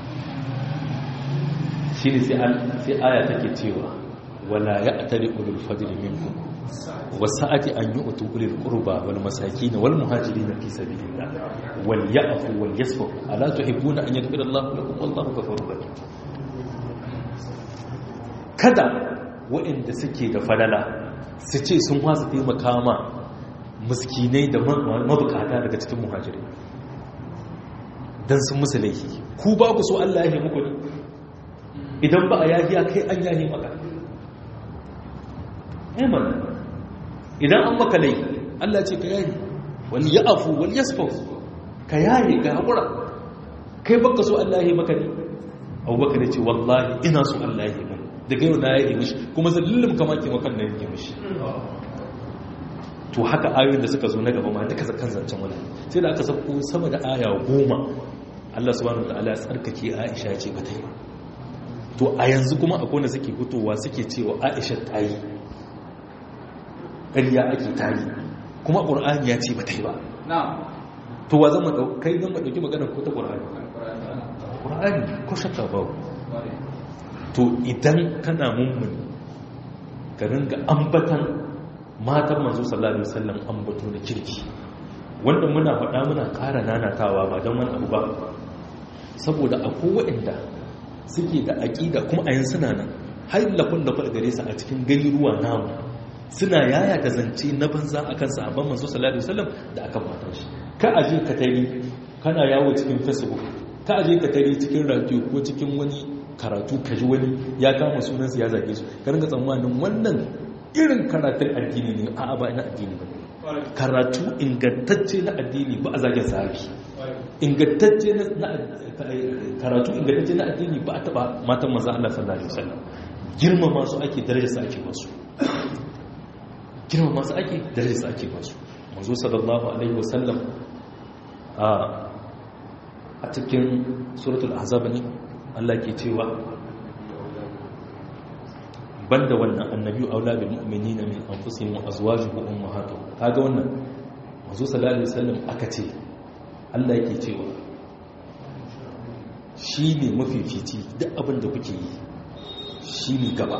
shi ne sai aya take cewa wala ya atari ulul fadli minkum wasa'ati an yi utu ulil qurba wal masakin wal muhajirin fi sabilillah wal ya'fu wal yasfu ala tuhibbuna an yaghfira Allahu lakum wallahu ghafurur rahim kada waɗanda suke da falala su ce sun wasu taimaka ma miskinai da mabukata daga cikin muhajirai don sun musu laifi ku ba ku so Allah ya muku ne idan ba a yahiya kai an yahi maka eman idan an maka laifi Allah ce ka yahi wani ya afu wani ya ka yahi ka haƙura kai baka so Allah ya maka ne abubakar ya ce wallahi ina so Allah ya maka daga yau na ya yi mishi kuma zallilin kama ke makan na yi mishi to haka ayoyin da suka zo na gaba ma duka kan zancen wani sai da aka sako sama da aya goma Allah subhanahu wa ta'ala ya tsarkake Aisha ya ce ba ta yi to a yanzu kuma akwai wanda suke fitowa suke cewa Aisha ta yi ƙarya ake ta yi kuma ƙur'ani ya ce ba ta yi ba to wa zama kai zama ɗauki maganar ko ta ƙur'ani ƙur'ani ko shakka babu to idan kana mummuni ka ringa ambatan matan manzo sallallahu alaihi wasallam ambato da kirki wanda muna faɗa muna ƙara nanatawa ba don wani abu ba saboda akwai waɗanda suke da aƙida kuma a yin suna nan har lafin da gare su a cikin gari ruwa namu suna yaya da zance na banza akan sahabban manzo sallallahu alaihi wasallam da aka matan shi ka aje ka tari kana yawo cikin facebook ka aje ka tari cikin radio ko cikin wani karatu ka ji wani ya kama sunansu ya zage su ka ringa tsammanin wannan irin karatun addini ne a ba na addini ba karatu ingantacce na addini ba a zagin sahabi ingantacce na karatu ingantacce na addini ba a taba matan maza Allah sallallahu alaihi wasallam girma masu ake daraja su ake basu girma masu ake daraja su ake basu manzo sallallahu alaihi wasallam a cikin suratul ahzab ne Allah ke cewa banda wannan annabi aula bil mu'minina min anfusihim wa azwajuhum ummahatuhum kaga wannan manzo sallallahu alaihi wasallam aka ce Allah yake cewa shi ne mafifici duk abin da kuke yi shi ne gaba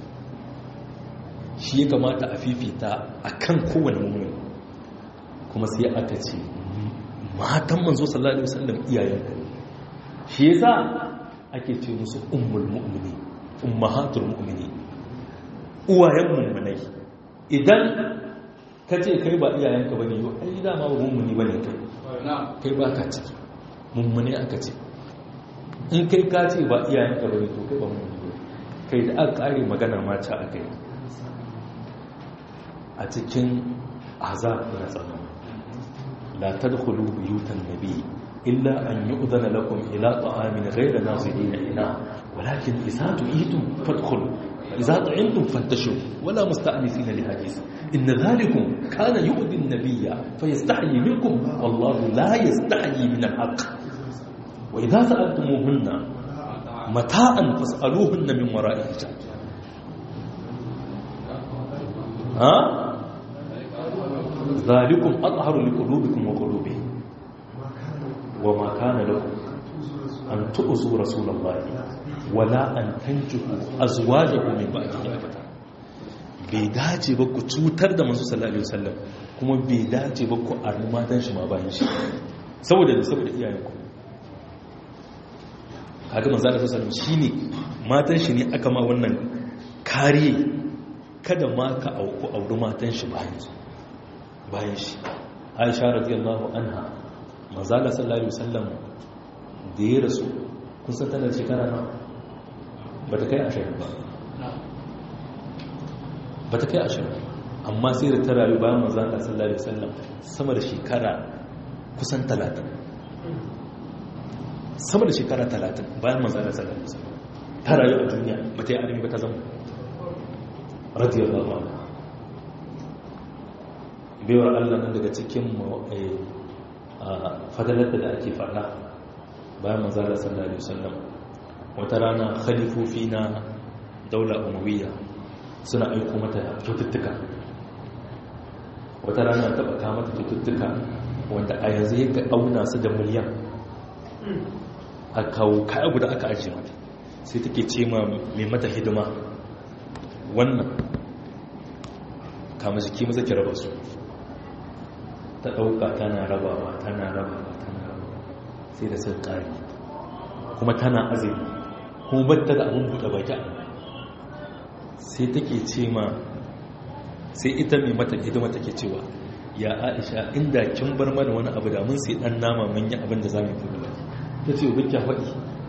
shi ya kamata a fifita a kan kowane mummuni kuma sai aka ce matan manzo sallallahu alaihi wasallam iyayenka shi yasa ake ce musu ummul mu'mini ummahatul mu'mini uwayen mummunai idan ka ce kai ba iyayenka bane yau ai dama ba mummuni bane kai kai ba ka ciki mummune aka ce in kai ka ce ba iyayenka bane to kai ba mummuni bane kai da aka kare magana mata a kai a cikin azab na tsaro la tadkhulu buyutan nabi illa an yu'dhana lakum ila ta'amin ghayra nazirina ina walakin idza tu'itum fadkhulu idza ta'imtum fantashu wala musta'nisina li hadith in dhalikum kana yu'dhi an-nabiyya fayastahyi minkum wallahu la yastahyi min al-haqq wa idza sa'altumuhunna mata'an fas'aluhunna min wara'i hijab ha ذلكم أطهر لقلوبكم وقلوبهم وما كان لكم أن تؤذوا رسول الله ولا أن تنجحوا أزواجه من بعده أبدا bai dace ba ku cutar da manzo sallallahu alaihi wasallam kuma bai dace ba ku arni matan shi ma bayan shi saboda da saboda iyayenku kaga manzo sallallahu alaihi wasallam shine matan shi ne aka ma wannan kariye kada ma ka auku auri matan shi bayan shi bayan shi aisha radiyallahu anha manzala sallallahu alaihi wasallam da ya rasu kun san tana shekara na ba ta kai ashirin ba ba ta kai ashirin amma sai da ta rayu bayan manzala sallallahu alaihi wasallam sama da shekara kusan talatin sama da shekara talatin bayan manzala sallallahu alaihi wasallam ta rayu a duniya ba ta yi arimi ba ta zama radiyallahu anha baiwar allah nan daga cikin fadalarta da ake faɗa bayan manzala sallallahu alaihi wasallam wata rana khalifofi na daula umawiyya suna aiko mata kyaututtuka wata rana taɓa kama mata kyaututtuka wanda a yanzu yake auna su da miliyan a kawo kaya guda aka ajiye mata sai take ce ma mai mata hidima wannan kama jiki maza ki raba su ta ɗauka tana rabawa tana rabawa tana rabawa sai da sun ƙari kuma tana azumi kuma batta da abin buɗe baki sai take ce ma sai ita mai mata hidima take cewa ya aisha inda kin bar mana wani abu da mun sai ɗan nama mun yi abin da za mu buɗe baki ta ce ubin faɗi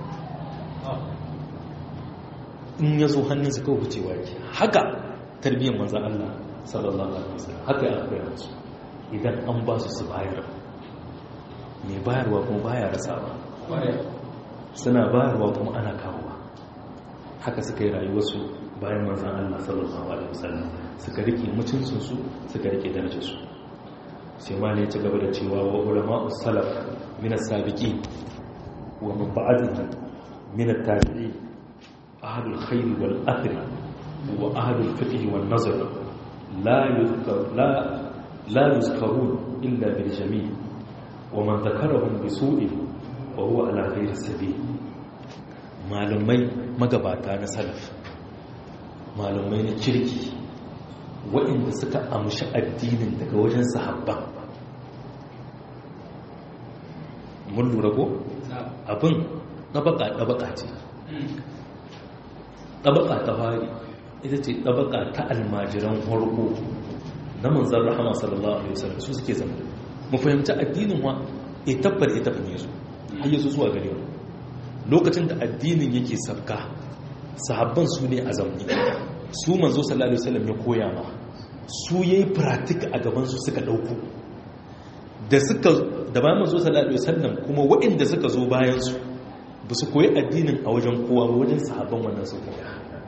in ya zo hannunsa kawai wucewa ke haka tarbiyyar manzan Allah sallallahu alaihi wasallam haka ya koya musu idan an ba su su bayar mai bayarwa kuma baya rasawa suna bayarwa kuma ana kawowa haka suka yi rayuwarsu bayan manzan Allah sallallahu alaihi wasallam suka rike mutuncinsu suka rike darajarsu sai ma ne ci gaba da cewa wa ulama salaf min as-sabiqin wa min ba'dihim min at-tabi'in ahlul khair wal athri wa ahlul fiqh wal nazar la yuzkar la لا يذكرون إلا بالجميل ومن ذكرهم بسوء وهو على غير السبيل malamai magabata na salaf malamai na kirki waɗanda suka amshi addinin daga wajen sahabban mun lura ko abin ɗabaka-ɗabaka ce ɗabaka ta fari ita ce ɗabaka ta almajiran harko na manzan rahama sallallahu alaihi wasallam su suke zama mu fahimci addinin wa e tabbar e tafi ne su har yaso zuwa gare mu lokacin da addinin yake sabka sahabban su ne a zamni su manzo sallallahu alaihi wasallam ya koya ma su yayi practice a gaban su suka dauko da suka da bayan manzo sallallahu alaihi wasallam kuma waɗanda suka zo bayan su ba su koyi addinin a wajen kowa ba wajen sahabban wannan su koya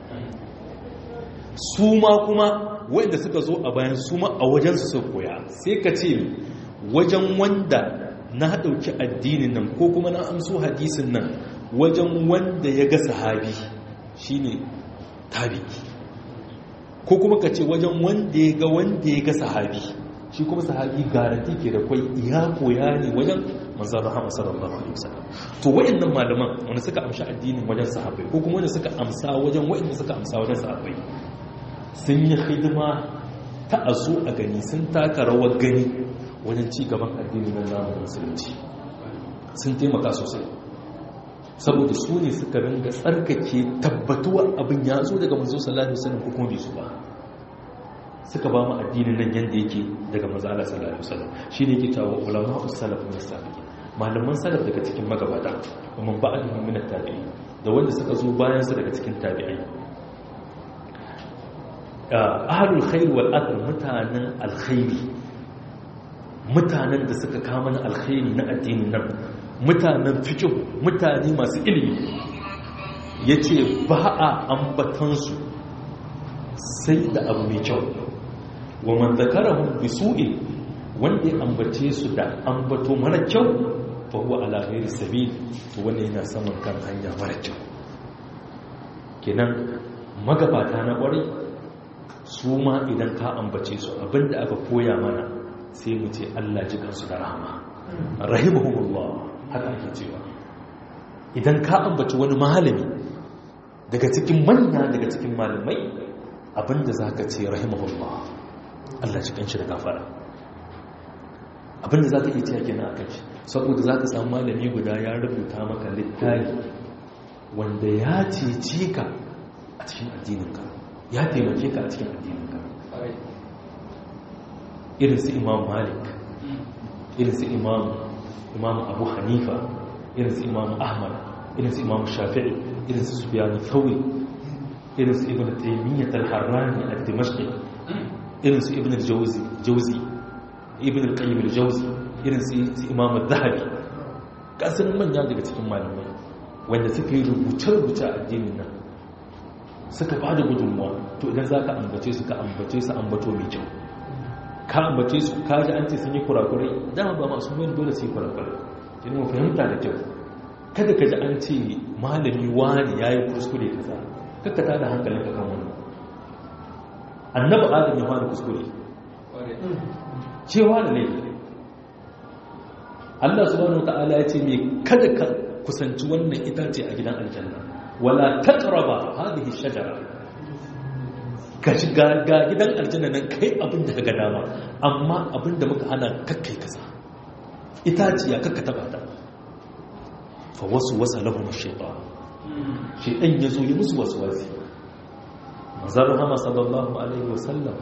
su ma kuma wanda suka zo a bayan su ma a wajensu su koya sai ka ce wajen wanda na ɗauki addinin nan ko kuma na amso hadisin nan wajen wanda ya ga sahabi shine tabi'i ko kuma ka ce wajen wanda ya ga wanda ya ga sahabi shi kuma sahabi garanti ke da kwai iya koya ne wajen manzan rahama sallallahu alaihi wasallam to wayannan malaman wanda suka amshi addinin wajen sahabbai ko kuma wanda suka amsa wajen wayanda suka amsa wajen sahabbai sun yi hidima ta azo a gani sun taka rawar gani wajen ci gaban addinin nan namu musulunci sun taimaka sosai saboda su ne suka ringa tsarkake tabbatuwa abin ya zo daga manzo sallallahu alaihi wasallam ko kuma bai zo ba suka ba mu addinin nan yanda yake daga manzo Allah sallallahu alaihi wasallam shine yake cewa ulama us-salaf min as-sabiqin malaman salaf daga cikin magabata kuma ba'dhum min at-tabi'in da wanda suka zo bayan su daga cikin tabi'ai ahlul khair wal adl mutanen alkhairi mutanen da suka kama na alkhairi na addinin nan mutanen fikin mutane masu ilimi ya ce ba a ambatansu sai da abu mai kyau wa man zakarahum bisu'in wanda ya ambace su da ambato mara kyau fa huwa ala ghairi sabil to wanda yana saman kan hanya mara kyau kenan magabata na kwarai su ma idan ka ambace su abinda aka koya mana sai mu ce Allah ji kansu da rahama rahimahumullah haka ake cewa idan ka ambaci wani malami daga cikin manya daga cikin malamai abinda za ka ce rahimahullah Allah ci kanshi da gafara abinda za ka iya cewa kenan a kanshi saboda za ka samu malami guda ya rubuta maka littafi wanda ya cece ka a cikin addininka ya taimake ka a cikin addininka irin su imam malik irin su imam imam abu hanifa irin su imam ahmad irin su imam shafi'i irin su sufyan thawri irin su ibn taymiyyah al-harrani al-dimashqi irin su ibn al-jawzi jawzi ibn al-qayyim al-jawzi irin su imam al-dhahabi kasan manya daga cikin malamai wanda suka yi rubuce-rubuce a addinin nan suka bada gudunmuwa to idan za ka ambace su ka ambace su ambato mai kyau ka ambace su ka ji an ce sun yi kurakurai dama ba masu yin dole su yi kurakurai yana mu fahimta da kyau kada ka ji an ce malami wani ya yi kuskure kaza kakka da hankalin ka kan wani annaba adam ya fara kuskure cewa da laifi Allah subhanahu ta'ala ya ce me kada ka kusanci wannan itace a gidan aljanna wala taqraba hadhihi shajara ka shiga ga gidan aljanna nan kai abin da ga dama amma abin da muka hana kakkai kasa itaciya kakka taba ta fa wasu wasa lahum shaytan shaytan yazo yi musu wasu wasi manzon rahama sallallahu alaihi wasallam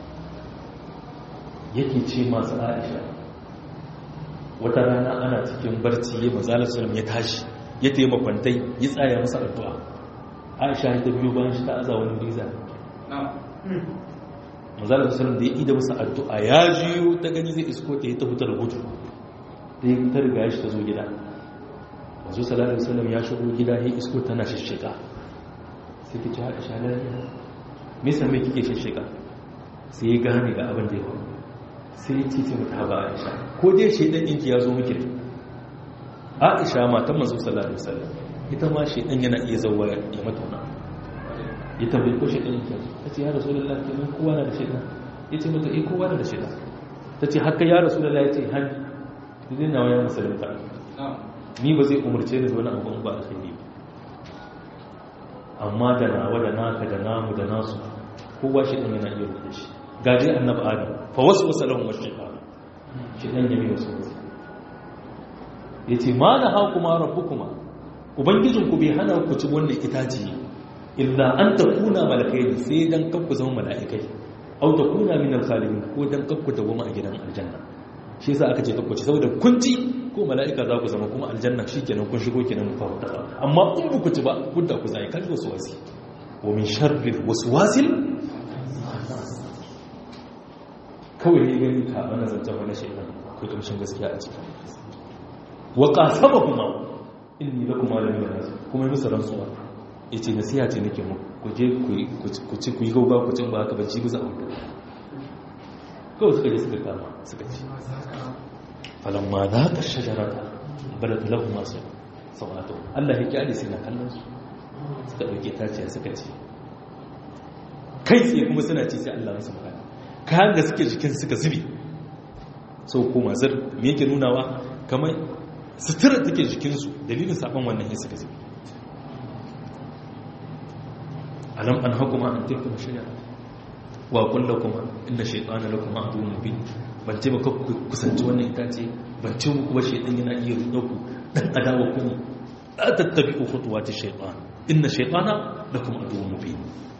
yake ce masu Aisha wata rana ana cikin barci ya manzon sallam ya tashi ya taimaka kwantai ya tsaya masa addu'a Aisha ta biyo bayan shi ta aza wani riza mazalar salam da ya ida masa addu'a ya jiyo ta gani zai isko ta yi ta hutar gudu ta yi ta riga shi ta zo gida mazu salatar salam ya shigo gida ya isko tana shishika sai ki ci haka shanar nisa mai kike shishika sai ya gane ga abin da ya faru sai ya titi mata haɓa aisha ko dai shaidan ɗinki ya zo miki aisha matan mazu salatar salam ita ma shaidan yana iya zauwa ya mata wani ya tambayi ko shaidan yake ta ce ya rasu da lafi kenan kowa na da shaidan ya ce mata eh kowa na da shaidan ta ce haka ya rasu da lafi ya ce hannu zai nawa ya musulunta ni ba zai umarce ni wani abu ba a shaidan ba amma da nawa da naka da namu da nasu kowa shaidan yana iya rubuta shi gaje annabi adam fa wasu wasu lahum shaitan shaidan ya mai wasu wasu ya ce ma na hau kuma rabu kuma ubangijinku bai hana ku ci wannan itaci illa an ta kuna malakai sai dan kakku zama mala'ikai au ta kuna min alkhalidin ko dan kakku dawama a gidan aljanna shi yasa aka ce kakku ci saboda kun ci ko mala'ika za ku zama kuma aljanna shikenan kun shigo kenan ku fara tsara amma in ku ci ba gudda ku zai kai wasu wasi wa min sharri waswasil kawai ne gani ka ana zancen wani shaitan akwai kamshin gaskiya a ciki wa qasamahuma inni lakum alamin nas kuma musu rantsuwa ya ce nasiha ce nake mu ku je ku ci ku yi gauga ku cin ba haka ba ci bisa abu kawai suka je suka kama suka ci falamma zaqa shajarata badat lahum masu sawatu Allah ya kyale sai na kallon su suka dauke taciya suka ci kai tsaye kuma suna ci sai Allah musu magana kayan da suke jikin suka zubi sau koma zir me yake nunawa kamar sutura take jikinsu dalilin saban wannan yin suka zubi alam an hakuma an tilka shari'a wa kullu kuma inda shaytana lakum aduwwun mubin ban ce maka ku kusanci wannan itace ban ce muku ba shaytan yana iya rudo ku dan adawa ku ne la tattabi'u khutuwati shaytan inna shaytana lakum aduwwun mubin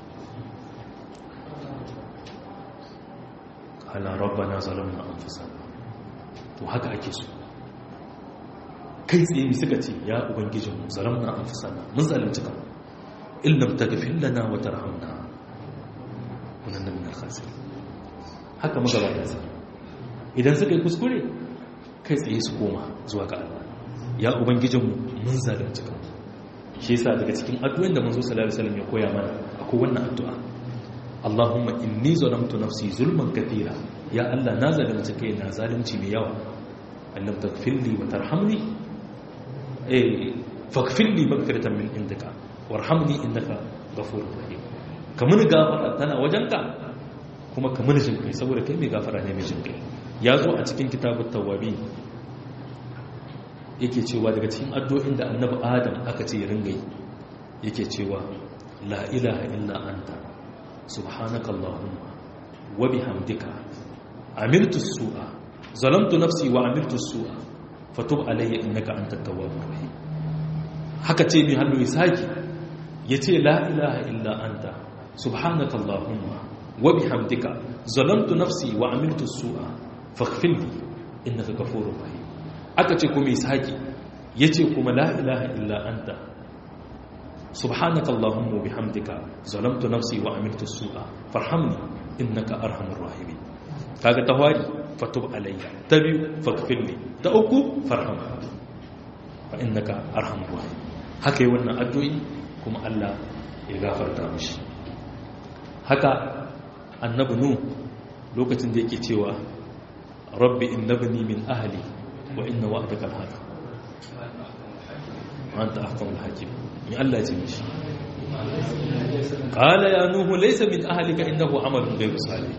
ala rabbana zalamna anfusana to haka ake so kai tsaye mi suka ce ya ubangijin mu zalamna anfusana mun zalunci kan in lam taghfir lana wa tarhamna kunanna min al-khasirin haka magabata sai idan suka yi kuskure kai tsaye su koma zuwa ga Allah ya ubangijin mu mun zalunci kan shi yasa daga cikin addu'o'in da manzo sallallahu alaihi wasallam ya koya mana akwai wannan addu'a Allahumma inni zalamtu nafsi zulman kathira ya Allah na zalunci kai na zalunci mai yawa annab taghfirli wa tarhamni eh faghfirli maghfiratan min indika warhamni innaka ghafurur rahim kamun gafara tana wajenka kuma kamun jin kai saboda kai mai gafara ne mai jin kai ya zo a cikin kitabut tawabi yake cewa daga cikin addu'o'in da annabi adam aka ce ya ringa yi yake cewa la ilaha illa anta سبحانك اللهم وبحمدك عملت السوء ظلمت نفسي وعملت السوء فتب علي انك انت التواب الرحيم haka ce mai hannu isaki ya ce la ilaha illa anta subhanaka allahumma wa bihamdika zalamtu nafsi wa amiltu su'a faghfir li innaka ghafurur rahim aka ce kuma isaki ya ce kuma la ilaha illa anta سبحانك اللهم وبحمدك ظلمت نفسي وعملت السوء فارحمني انك ارحم الراحمين kaga tawari fatub alayya tabi faghfirli ta uku farham fa innaka arhamur rahim haka yi wannan addu'i kuma Allah ya gafarta mishi haka annabi nu lokacin da yake cewa rabbi innabni min ahli wa inna wa'daka al-haq wa anta ahkamul hakim ni Allah ya ce mishi qala ya nuhu laysa min ahlika innahu amalun ghayru salih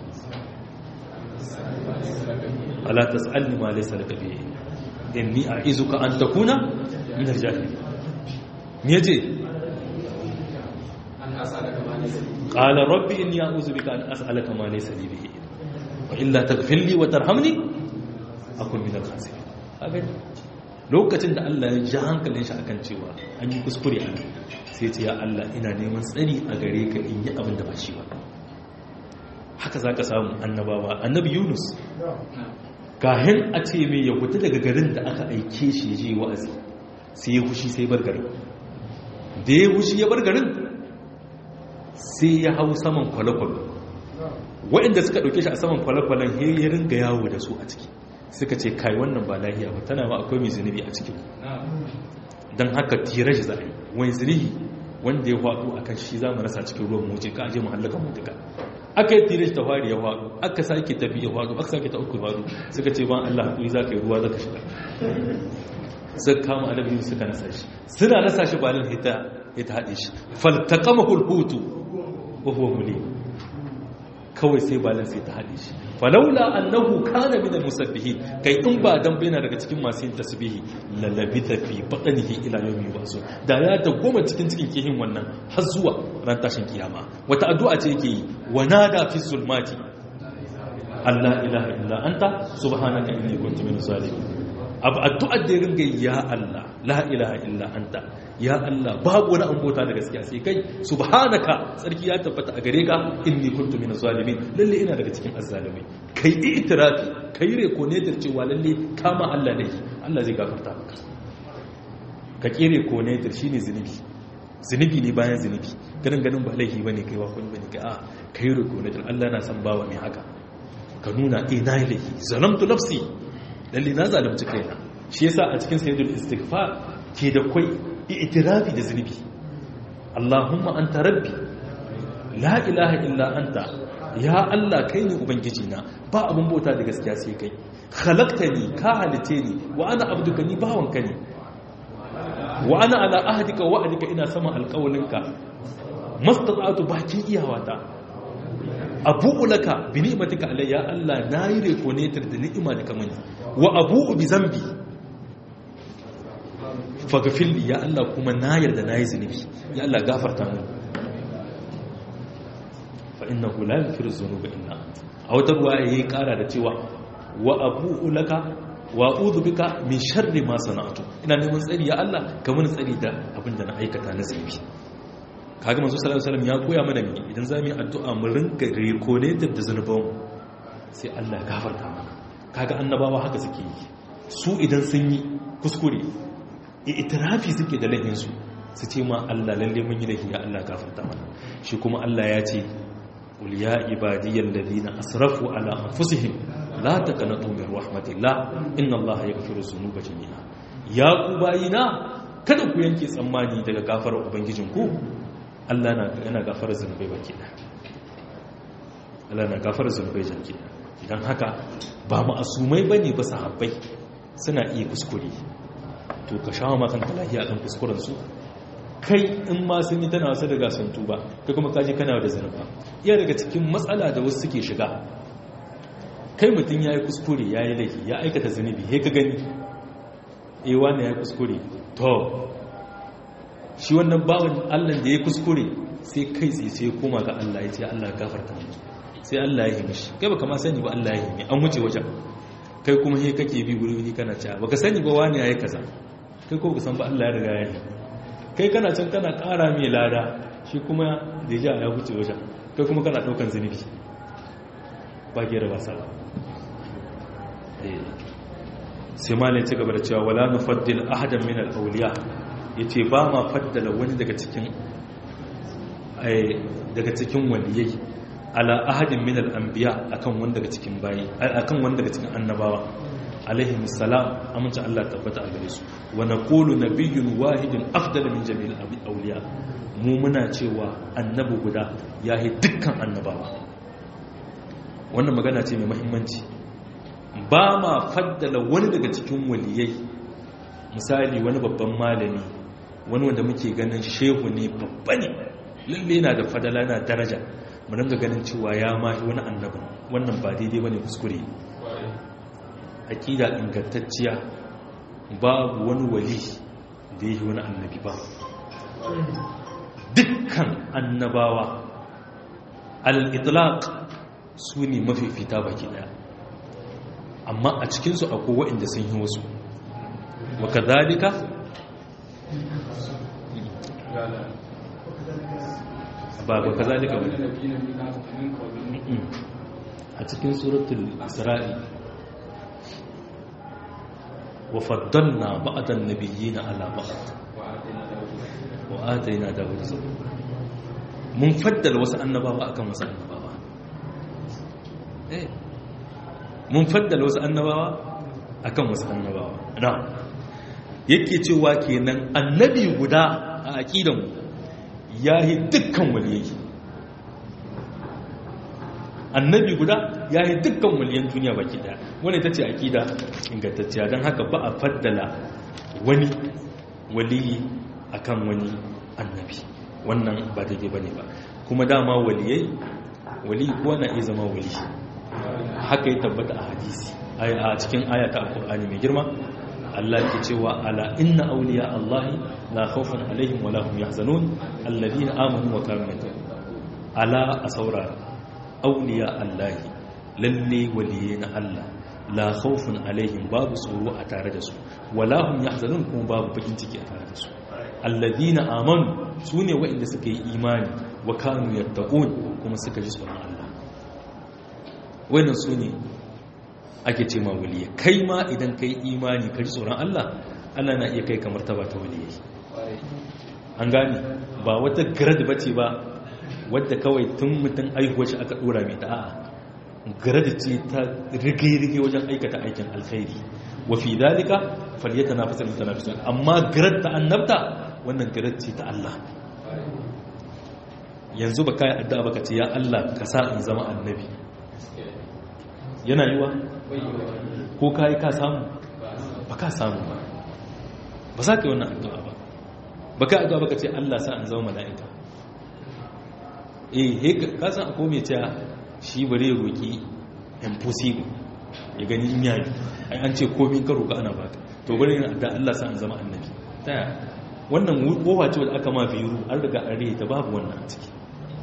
ala tas'alni ma laysa laka bihi inni a'izuka an takuna min al-jahilin me yace qala rabbi inni a'udhu bika an as'alaka ma laysa li bihi wa illa taghfir li wa tarhamni akun min al-khasirin lokacin da Allah ya ji hankalin shi akan cewa an yi kuskure a sai ce ya Allah ina neman tsari a gare ka in yi abin da ba shi ba haka za ka samu annabawa annabi yunus kahin a ce mai ya hutu daga garin da aka aike shi ya je wa'azi sai ya hushi sai bar garin da ya hushi ya bar garin sai ya hau saman kwale-kwale waɗanda suka ɗauke shi a saman kwale-kwalen ya ringa yawo da su a ciki suka ce kai wannan ba lahiya ba tana ma akwai mai zunubi a cikin don haka tira shi za a yi wani zunubi wanda ya faɗo a kan shi za mu rasa cikin ruwan moce ka aje mu hallaka mu duka aka yi tira shi ta fari ya faɗo aka sake tafi ya faɗo aka sake ta uku faɗo suka ce ban Allah haƙuri za ka yi ruwa za ka shiga suka kama alabi suka nasa shi suna nasa shi ba nan hita ya ta haɗe shi faltaƙama hulhutu wa huwa mulim kawai sai balin sai ta haɗe shi falaula annahu kana min musabbihi kai in ba dan bayyana daga cikin masu yin tasbihi lalabita fi batnihi ila yawmi yub'asun da ya goma cikin cikin kihin wannan har zuwa ran tashin kiyama wata addu'a ce yake yi wa nada fi zulmati Allah ilaha illa anta subhanaka inni kuntu minaz zalimin abu addu'ar da ya ringa ya Allah la ilaha illa anta ya Allah babu wani an bota da gaskiya sai kai subhanaka tsarki ya tabbata a gare ka inni kuntu minaz zalimin lalle ina daga cikin azzalimai kai itirafi kai reko ne da cewa lalle kama Allah ne Allah zai gafarta maka ka kire ko ne da shine zinubi zinubi ne bayan zinubi ganin ganin ba laifi bane kai wa kun bane kai a kai reko ne Allah na san bawa mai haka ka nuna eh na yi laifi zalamtu nafsi lalle na zalunci kaina shi yasa a cikin sayyidul istighfar ke da kai i'tirafi da zunubi Allahumma anta rabbi la ilaha illa anta ya Allah kai ne ubangiji na ba abun bauta da gaskiya sai kai khalaqtani ka halice ni wa ana abduka ni bawanka ne wa ana ala ahdika wa wa'dika ina sama alƙawalinka mastata'tu bakin iyawata abu'u laka bi ni'matika alayya Allah nayi reconator da ni'ima da kamani wa abu'u bi zambi faghfir li ya Allah kuma na yarda nayi zunubi ya Allah gafarta min fa innahu la yaghfiru dhunuba illa a wata ruwa yayi kara da cewa wa abu'u laka wa a'udhu bika min sharri ma sana'tu ina neman tsari ya Allah ka mun tsari da abinda na aikata na zunubi kaga manzo sallallahu alaihi wasallam ya koya mana me idan zamu yi addu'a mu rinka reconnected da zanuban sai Allah ya gafarta mana kaga annabawa haka suke yi su idan sun yi kuskure itirafi suke da lahin su su ce ma Allah lalle mun yi lahi ya Allah gafarta mana shi kuma Allah ya ce qul ya ibadiyal ladina asrafu ala anfusihim la taqnatu min rahmatillah inna Allah yaghfiru dhunuba jami'a ya ku bayina kada ku yanke tsammani daga gafarar ubangijinku Allah yana gafarar zunubai baki da Allah na gafarar zunubai baki da idan haka ba ma'asumai bane ba sahabbai suna iya kuskure to ka shawo makan talahiya kan kuskuren su kai in ma sun yi tana wasu daga sun tuba kai kuma kaji kana da zunuba iya daga cikin matsala da wasu suke shiga kai mutum ya yi kuskure ya yi laifi ya aikata zunubi he ka gani ewa ne ya yi kuskure to shi wannan bawan allah da ya kuskure sai kai tsaye sai koma ga allah ya ce allah ya gafarta mu sai allah ya yi mishi kai baka ma sani ba allah ya yi an wuce wajen kai kuma he kake bi wuri wuri kana cewa baka sani ba wani ya yi kaza kai ko baka san ba allah ya riga ya yi kai kana can kana kara mai lada shi kuma da ya ya wuce wajen kai kuma kana daukan zunubi ba gera ba sa sai ma ne ci gaba da cewa wala nufaddil ahadan min al-awliya yace ba ma faddala wani daga cikin daga cikin waliyai ala ahadin min al-anbiya akan wani daga cikin bayi akan wani daga cikin annabawa alaihi salam amince Allah tabbata a gare su wa naqulu nabiyyun wahidun afdal min jami'il awliya mu muna cewa annabi guda yayi dukkan annabawa wannan magana ce mai muhimmanci ba ma faddala wani daga cikin waliyai misali wani babban malami wani wanda muke ganin shehu ne babba ne lalle yana da fadala yana daraja mu ringa ganin cewa ya mahi wani annabi wannan ba daidai bane kuskure aqida ingantacciya babu wani wali da yake wani annabi ba dukkan annabawa al-itlaq su ne mafifita baki daya amma a cikinsu akwai waɗanda sun yi wasu waka zalika ba ba ka zalika ba a cikin suratul isra'i wa faddalna ba'dan nabiyina ala ba'd wa atayna dawud zabura mun faddala wasu annabawa akan wasu annabawa eh mun faddala wasu annabawa akan wasu annabawa na yake cewa kenan annabi guda a aqidan yayi dukkan waliyai annabi guda yayi dukkan waliyan duniya baki daya wannan tace aqida ingantacciya dan haka ba a faddala wani waliyi akan wani annabi wannan ba daidai bane ba kuma dama waliyai wali ko na iya zama wali haka ya tabbata a hadisi a cikin ayata alkur'ani mai girma Allah ke cewa ala inna awliya Allah la khawfun alaihim wa lahum yahzanun alladhina amanu wa kanu yattaqun ala asawra awliya Allah lalle waliye na Allah la khawfun alaihim babu tsoro a tare da su wa lahum yahzanun kuma babu bakin ciki a tare da su alladhina amanu sune waɗanda suka yi imani wa kanu yattaqun kuma suka ji tsoron Allah wannan su ne ake ce ma waliya kai ma idan kai imani kai tsoron Allah Allah na iya kai kamar ta ba ta waliya an gane ba wata grad bace ba wadda kawai tun mutum aihuwar shi aka dora mai ta'a grad ce ta rige-rige wajen aikata aikin alkhairi wa fi dalika falyatanafasul mutanafisun amma grad ta annabta wannan grad ce ta Allah yanzu ba ka yi addu'a ba ka ce ya Allah ka sa in zama annabi yana yiwa ko ka yi ka samu ba ka samu ba ba za ka yi wannan addu'a ba ba ka addu'a ba ka ce Allah sa in zama mala'ika eh ka san akwai mai cewa shi bare roki impossible ya gani in yayi ai an ce komai ka roka ana baka to bari ina da Allah sa an zama annabi taya wannan kofa ce wadda aka ma biyu an riga an rihe ta babu wannan a ciki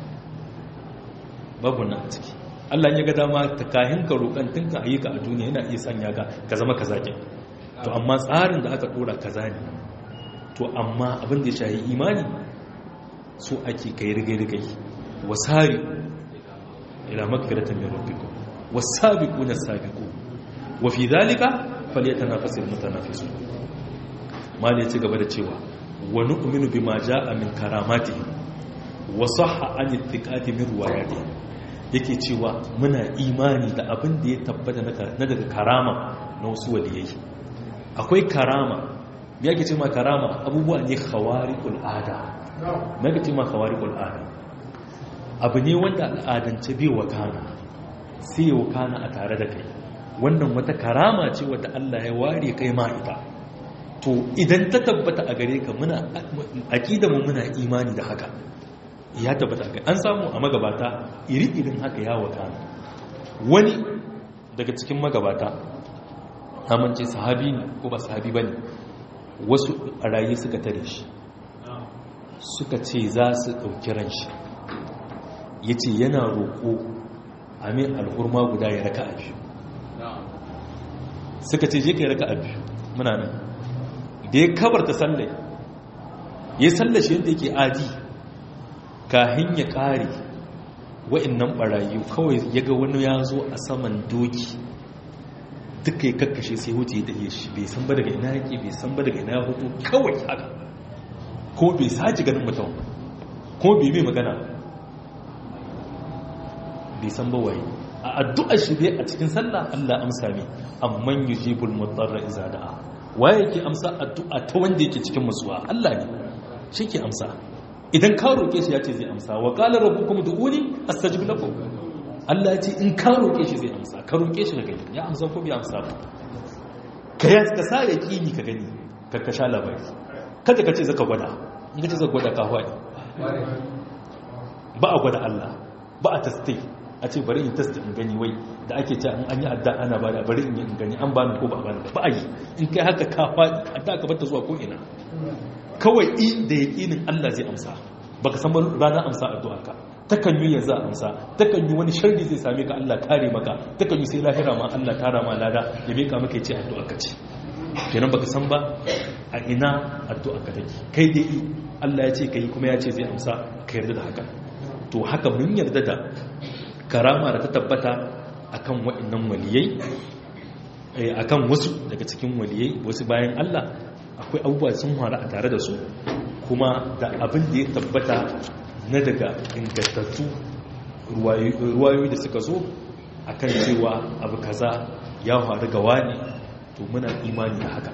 babu wannan a ciki Allah ya ga dama ta kahin ka roƙan tun ka ayyuka a duniya yana iya sanya ka ka zama kaza ke to amma tsarin da aka dora kaza ne to amma abin da ya shahi imani so ake kai rigai-rigai wasari ila magfiratan min rabbikum was-sabiquna as-sabiqun wa fi dhalika falyatanafasul mutanafisun mali ci gaba da cewa wa nu'minu bima jaa min karamatihi wa sahha an ittiqati min riwayatihi yake cewa muna imani da abin da ya tabbata na daga karama na wasu waliyai akwai karama ya ke ce ma karama abubuwa ne khawariqul ada me ke ce ma khawariqul ada abu ne wanda al'adance bai wakana sai ya wakana a tare da kai wannan wata karama ce wadda Allah ya ware kai ma ita to idan ta tabbata a gare ka muna mu muna imani da haka ya tabbata ga an samu a magabata iri-irin haka ya wakana wani daga cikin magabata amince sahabi ne ko ba sahabi ba ne wasu a rayu suka tare shi suka ce za su ɗauki ran shi ya ce yana roƙo amin alhurma guda ya raka a biyu suka ce je ka yi raka a biyu muna nan da ya kabarta sallai ya sallashi yadda yake adi kahin ya ƙare wa'annan ɓarayi kawai ya ga wani ya zo a saman doki duka ya kakkashe sai wuce ya dahe shi bai san ba daga ina yake bai san ba daga ina ya hutu kawai haka ko bai saji ganin mutum ko bai mai magana bai san ba waye a addu'ar shi dai a cikin sallah Allah amsa ne amman yujibul mudarra iza da'a waye yake amsa addu'a ta wanda yake cikin musuwa Allah ne shi ke amsa idan ka roƙe shi ya ce zai amsa wa qala rabbukum du'uni astajib lakum Allah ya ce in ka roƙe shi zai amsa ka roƙe shi ka gani ya amsa ko bai amsa ba ka ya ka sa yaqini ka gani ka ka sha labari kada ka ce zaka gwada in ka ce zaka gwada ka hwani ba a gwada Allah ba a tastai a ce bari in tasta in gani wai da ake ce an yi adda ana ba da bari in yi in gani an bani ko ba a bani ba a yi in kai haka ka faɗi adda ka bata zuwa ko ina kawai i da yaƙinin Allah zai amsa baka san ranar amsa addu'a ka takan yi yanzu a amsa takan yi wani sharri zai same ka Allah kare maka takan yi sai lahira ma Allah tara ma lada ya meka maka ya ce addu'a ka ce kenan baka san ba a ina addu'a ka take kai dai Allah ya ce kai kuma ya ce zai amsa ka yarda da haka to haka mun yarda da karama da ta tabbata akan waɗannan waliyai akan wasu daga cikin waliyai wasu bayan Allah akwai abubuwa sun faru a tare da su kuma da abin da ya tabbata na daga ingantattu ruwayoyi da suka zo akan cewa abu kaza ya faru ga wani to muna imani da haka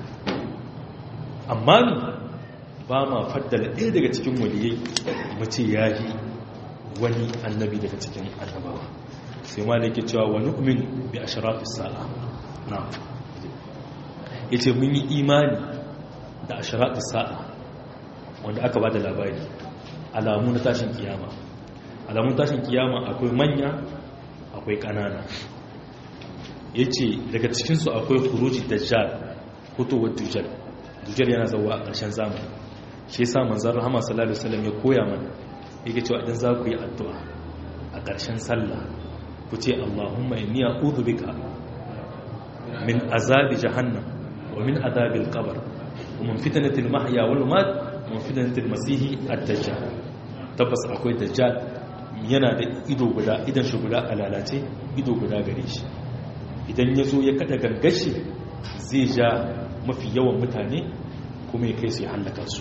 amma ba ma faddala ɗaya daga cikin waliyai mu ce ya yi wani annabi daga cikin annabawa sai ma da ke cewa wani umin bi a sharafis sa'a na ya ce mun yi imani da a sharafis sa'a wanda aka ba da labari alamu na tashin kiyama alamun tashin kiyama akwai manya akwai ƙanana ya ce daga cikinsu akwai huruji dajjal hutowar dujjal dujjal yana zauwa a ƙarshen zamani shi yasa manzon rahama sallallahu alaihi wasallam ya koya mana yake cewa idan za ku yi addu'a a ƙarshen sallah ku ce Allahumma inni a'udhu bika min azabi jahannam wa min azabil qabr wa min fitnatil mahya wal mamat wa min fitnatil masih ad-dajjal tabbas akwai dajjal yana da ido guda idan shi guda alalace ido guda gare shi idan ya zo ya kada gangashi zai ja mafi yawan mutane kuma ya kai su ya hallaka su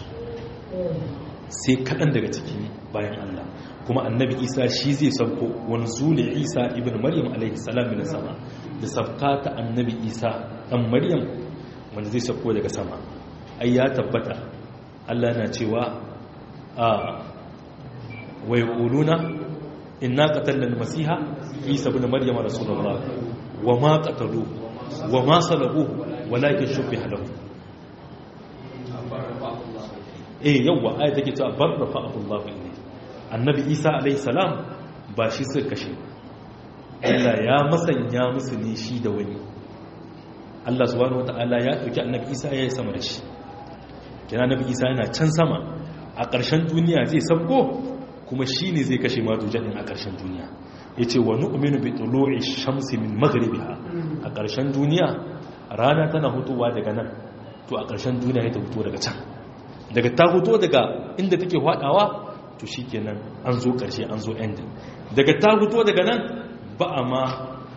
sai kaɗan daga cikin bayan Allah kuma annabi isa shi zai sauko wani zule isa ibn maryam alaihi salam min sama da sabka ta annabi isa dan maryam wanda zai sauko daga sama ai ya tabbata Allah yana cewa a wa yaquluna inna qatalna al-masiha isa ibn maryama rasulullah wa ma qataluhu wa ma salabuhu walakin shubbiha lahu eh yawa ayat take cewa barrafa Allah ilayhi annabi isa alayhi salam ba shi suka kashe Allah ya masanya musu ne shi da wani Allah subhanahu wataala ya dauki annabi isa ya yi sama da shi kina annabi isa yana can sama a ƙarshen duniya zai sabko kuma shi ne zai kashe madujan a ƙarshen duniya ya ce wa nu'minu bi tulu'i shamsi min maghribiha a ƙarshen duniya rana tana hutuwa daga nan to a ƙarshen duniya ya ta hutu daga can daga ta hutu daga inda take hwadawa to shikenan an zo ƙarshe an zo ending daga ta hutu daga nan ba a ma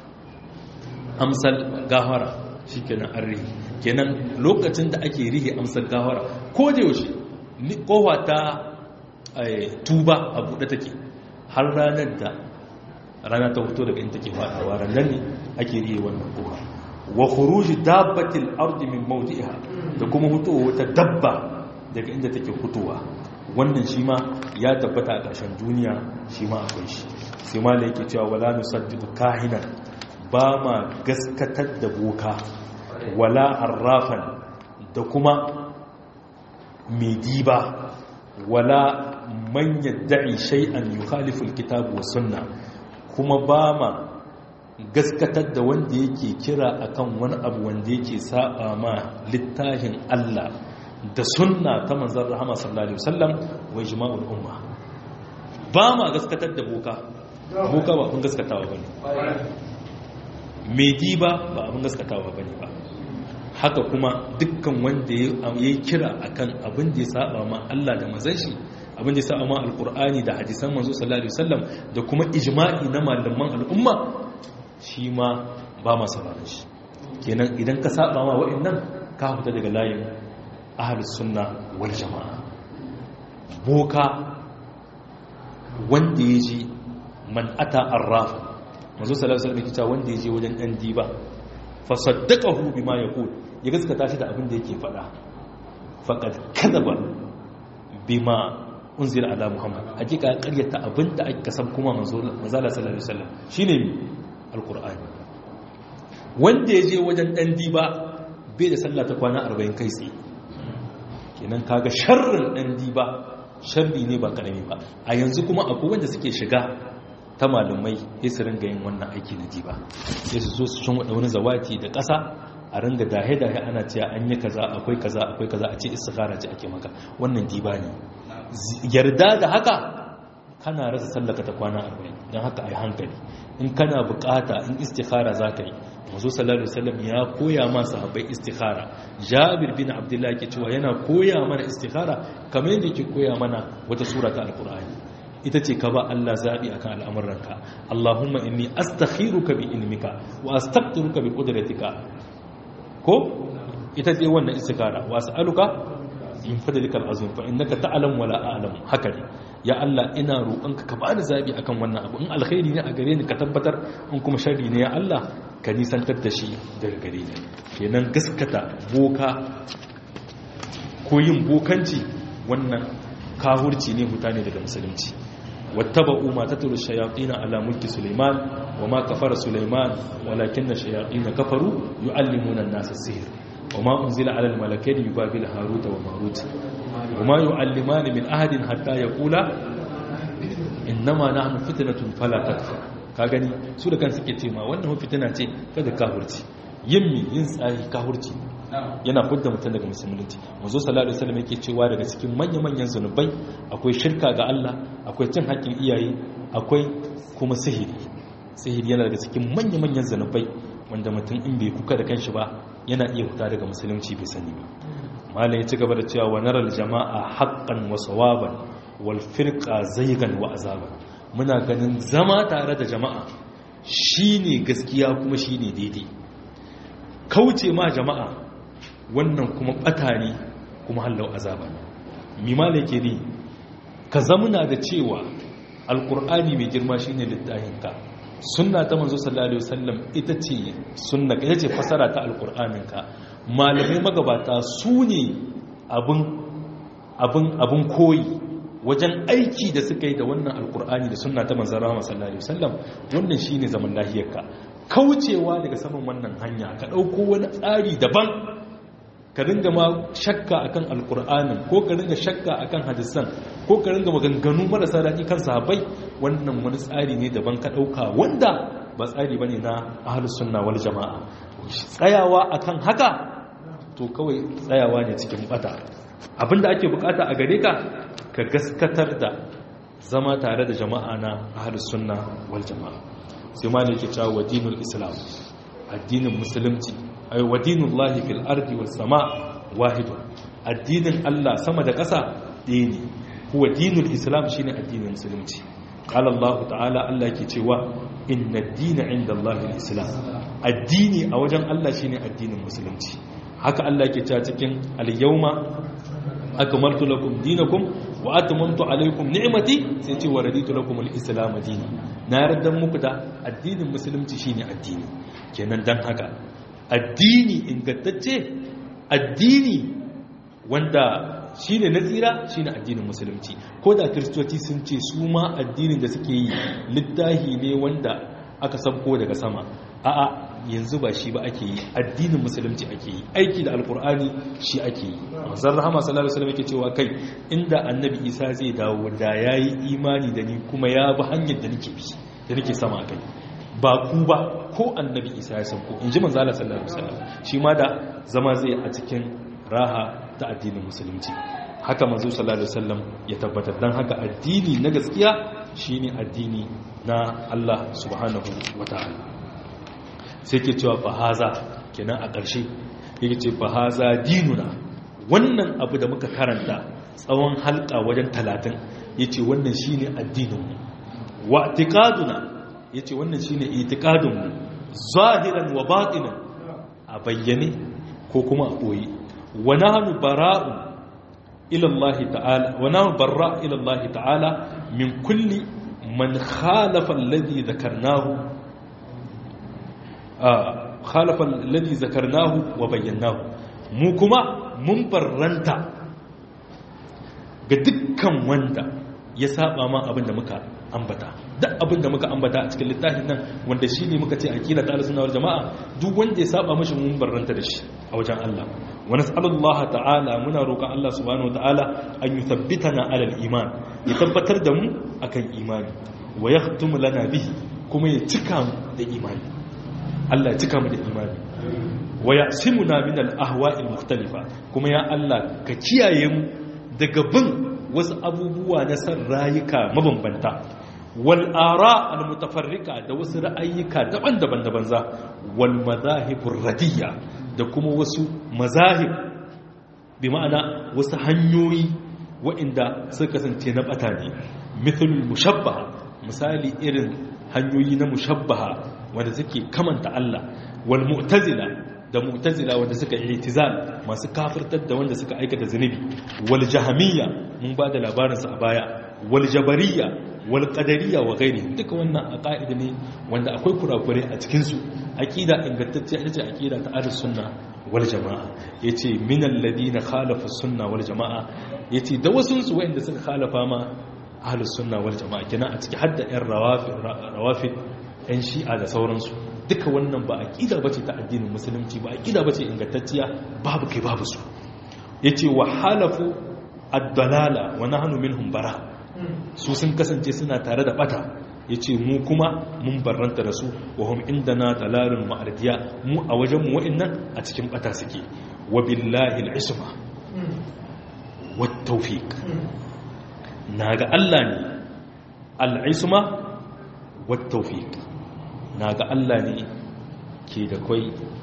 amsal gahara shikenan an rihi kenan lokacin da ake rihe amsal gahara ko da yaushe kowa ta tuba a buɗe take har ranar da rana ta fito daga inda take faɗawa ranar ne ake riye wannan kowa wa khuruji dabbatil ardi min mawdi'iha da kuma fitowa wata dabba daga inda take fitowa wannan shi ma ya tabbata a ƙarshen duniya shi ma akwai shi sai ma yake cewa wala nusaddiqu kahinan ba ma gaskatar da boka wala arrafan da kuma mai diba wala man yadda'i shay'an yukhalifu alkitab wa sunna kuma ba ma gaskatar da wanda yake kira akan wani abu wanda yake saba ma littafin Allah da sunna ta manzon rahama sallallahu alaihi wasallam wa ijma'ul umma ba ma gaskatar da boka boka ba abin gaskatawa bane mai diba ba abin gaskatawa bane ba haka kuma dukkan wanda ya yi kira akan abin da ya saba ma Allah da manzon shi abin da ya saba ma alkur'ani da hadisan manzo sallallahu alaihi wasallam da kuma ijma'i na malaman al'umma shi ma ba ma sauraron shi kenan idan ka saba ma wa'annan ka fita daga layin ahlus sunna wal jama'a boka wanda ya ji man ata arraf manzo sallallahu alaihi wasallam ya wanda ya je wajen dan diba fa saddaqahu bima yaqul ya gaskata shi da abin da yake faɗa faqad kadaba bima unzila ala muhammad hakika ya karyata abin da aka san kuma manzo sallallahu alaihi wasallam shine alqur'ani wanda ya je wajen dan diba bai da sallah ta kwana 40 kai tsaye kenan kaga sharrin dan diba sharri ne ba karami ba a yanzu kuma akwai wanda suke shiga ta malamai sai su ringa yin wannan aiki na diba sai su zo su cin wani zawati da ƙasa a ringa dahe-dahe ana cewa an yi kaza akwai kaza akwai kaza a ce istikhara ce ake maka wannan diba ne yarda da haka kana rasa sallaka ta kwana arba'in don haka a yi hankali in kana bukata in istikhara za ka yi mazu sallallahu alaihi wasallam ya koya ma sahabbai istikhara jabir bin abdullahi ke cewa yana koya mana istikhara kamar yadda yake koya mana wata sura ta alqur'ani ita ce ka ba Allah zabi akan al'amuranka Allahumma inni astakhiruka bi ilmika wa astaqdiruka bi qudratika ko ita ce wannan istikhara wa as'aluka in fadlikal azim fa innaka ta'lam wala a'lam haka ne ya Allah ina roƙonka ka bani zabi akan wannan abu in alkhairi ne a gare ni ka tabbatar in kuma sharri ne ya Allah ka nisantar da shi daga gare ni kenan gaskata boka ko yin bokanci wannan kahurci ne mutane daga musulunci wattaba'u ma tatlu shayatin ala mulki sulaiman wa ma kafara sulaiman walakinna shayatin kafaru yu'allimuna an-nasa sihr وما أنزل على الملكين ببابل هاروت وماروت وما يعلمان من أحد حتى يقولا إنما نحن فتنة فلا تكفر kagani su da kan suke ce ma wannan fitina ce kada kahurci yin mi yin tsari kahurci yana fudda mutum daga musulunci manzo sallallahu alaihi wasallam yake cewa daga cikin manya-manyan zanubai akwai shirka ga Allah akwai cin haƙƙin iyaye akwai kuma sihiri sihiri yana daga cikin manya-manyan zanubai wanda mutum in bai kuka da kanshi ba yana iya fita daga musulunci bai sani ba malam ya ci gaba da cewa wa naral jama'a haqqan wa sawaban wal firqa zaygan wa azaban muna ganin zama tare da jama'a shine gaskiya kuma shine daidai kauce ma jama'a wannan kuma bata ne kuma hallau azaba ne mi malam yake ni ka zamuna da cewa alqur'ani mai girma shine littafin ka sunna ta manzo sallallahu alaihi wasallam ita ce sunna ita ce fasara ta alqur'anin ka malamai magabata su ne abin abin abin koyi wajen aiki da suka yi da wannan alkur'ani da sunna ta manzon rahama sallallahu alaihi wasallam wannan shine zaman lahiyarka kaucewa daga saman wannan hanya ka dauko wani tsari daban ka ringa ma shakka akan alkur'anin ko ka ringa shakka akan hadisan ko ka ringa maganganu marasa daɗi kan sahabbai wannan wani tsari ne daban ka ɗauka wanda ba tsari bane na ahlus sunna wal jama'a tsayawa akan haka to kawai tsayawa ne cikin bata abinda ake bukata a gare ka ka gaskatar da zama tare da jama'a na ahlus sunna wal jama'a sai ma ne yake cewa wa dinul islam addinin musulunci ay wa dinullahi fil ardi was sama wahid addinin Allah sama da ƙasa ɗaya ne huwa dinul islam shine addinin musulunci qala Allah ta'ala Allah yake cewa inna ad-dina 'inda Allah al-islam addini a wajen Allah shine addinin musulunci haka Allah yake cewa cikin al-yawma akmaltu lakum dinakum wa atmamtu alaykum ni'mati sai ce wa raditu lakum al-islam dinan na yarda muku da addinin musulunci shine addini kenan dan haka addini ingantacce addini wanda shine na tsira shine addinin musulunci ko da kristoci sun ce su ma addinin da suke yi littahi ne wanda aka sabko daga sama a'a yanzu ba shi ba ake yi addinin musulunci ake yi aiki da alkur'ani shi ake yi manzon rahama sallallahu alaihi wasallam yake cewa kai inda annabi isa zai dawo da yayi imani da ni kuma ya bi hanyar da nake bi da nake sama kai ba ku ba ko annabi isa ya sauko in ji manzala sallallahu alaihi wasallam shi ma da zama zai a cikin raha ta addinin musulunci haka manzo sallallahu alaihi wasallam ya tabbatar dan haka addini na gaskiya shine addini na Allah subhanahu wataala sai ke cewa fahaza kenan a ƙarshe yake ce fahaza dinuna wannan abu da muka karanta tsawon halka wajen talatin yace wannan shine addininmu wa i'tiqaduna ya ce wannan shi ne itikadinmu zahiran wa batinan a bayyane ko kuma a ɓoye wana hannu bara'un ilallahi ta'ala wana hannu barra ilallahi ta'ala min kulli man khalafa alladhi zakarnahu khalafa alladhi zakarnahu wa bayyanahu mu kuma mun barranta ga dukkan wanda ya saba ma abin da muka ambata duk abin da muka ambata a cikin littafin nan wanda shi ne muka ce akila ta alisunna wal jama'a duk wanda ya saba mashi mun barranta da shi a wajen Allah wa nas'alullaha ta'ala muna roƙon Allah subhanahu wa ta'ala an yuthabbitana ala al-iman ya tabbatar da mu akan imani wa yahtum lana bihi kuma ya cika mu da imani Allah ya cika mu da imani wa yasimuna min al-ahwa'il mukhtalifa kuma ya Allah ka kiyaye mu daga bin wasu abubuwa na san rayuka mabambanta wal ara al mutafarrika da wasu ra'ayyuka daban-daban da banza wal mazahibur radiyya da kuma wasu mazahib bi ma'ana wasu hanyoyi waɗanda suka kasance na bata ne mithlul mushabbaha misali irin hanyoyi na mushabbaha wanda suke kamanta Allah wal mu'tazila da mu'tazila wanda suka i'tizal masu kafirtar da wanda suka aikata zunubi wal jahamiyya mun ba da labarinsa a baya wal jabariyya wal qadariyya wa ghairi duka wannan aqaida ne wanda akwai kurakure a cikin su aqida ingantacce ita ce aqida ta ahlus sunna wal jamaa yace min alladhina khalafu sunna wal jamaa yace da wasun su wanda suka khalafa ma ahlus sunna wal jamaa kina a ciki hadda yan rawafid rawafid yan shi'a da sauransu duka wannan ba aqida bace ta addinin musulunci ba aqida bace ingantacciya babu kai babu su yace wa halafu ad-dalala wa nahnu minhum bara su sun kasance suna tare da bata yace mu kuma mun barranta da su wa hum indana dalalun ma'ardiya mu a wajen mu wa'annan a cikin bata suke wa billahi al-isma wat tawfiq naga Allah ne al-isma wat tawfiq naga Allah ne ke da kai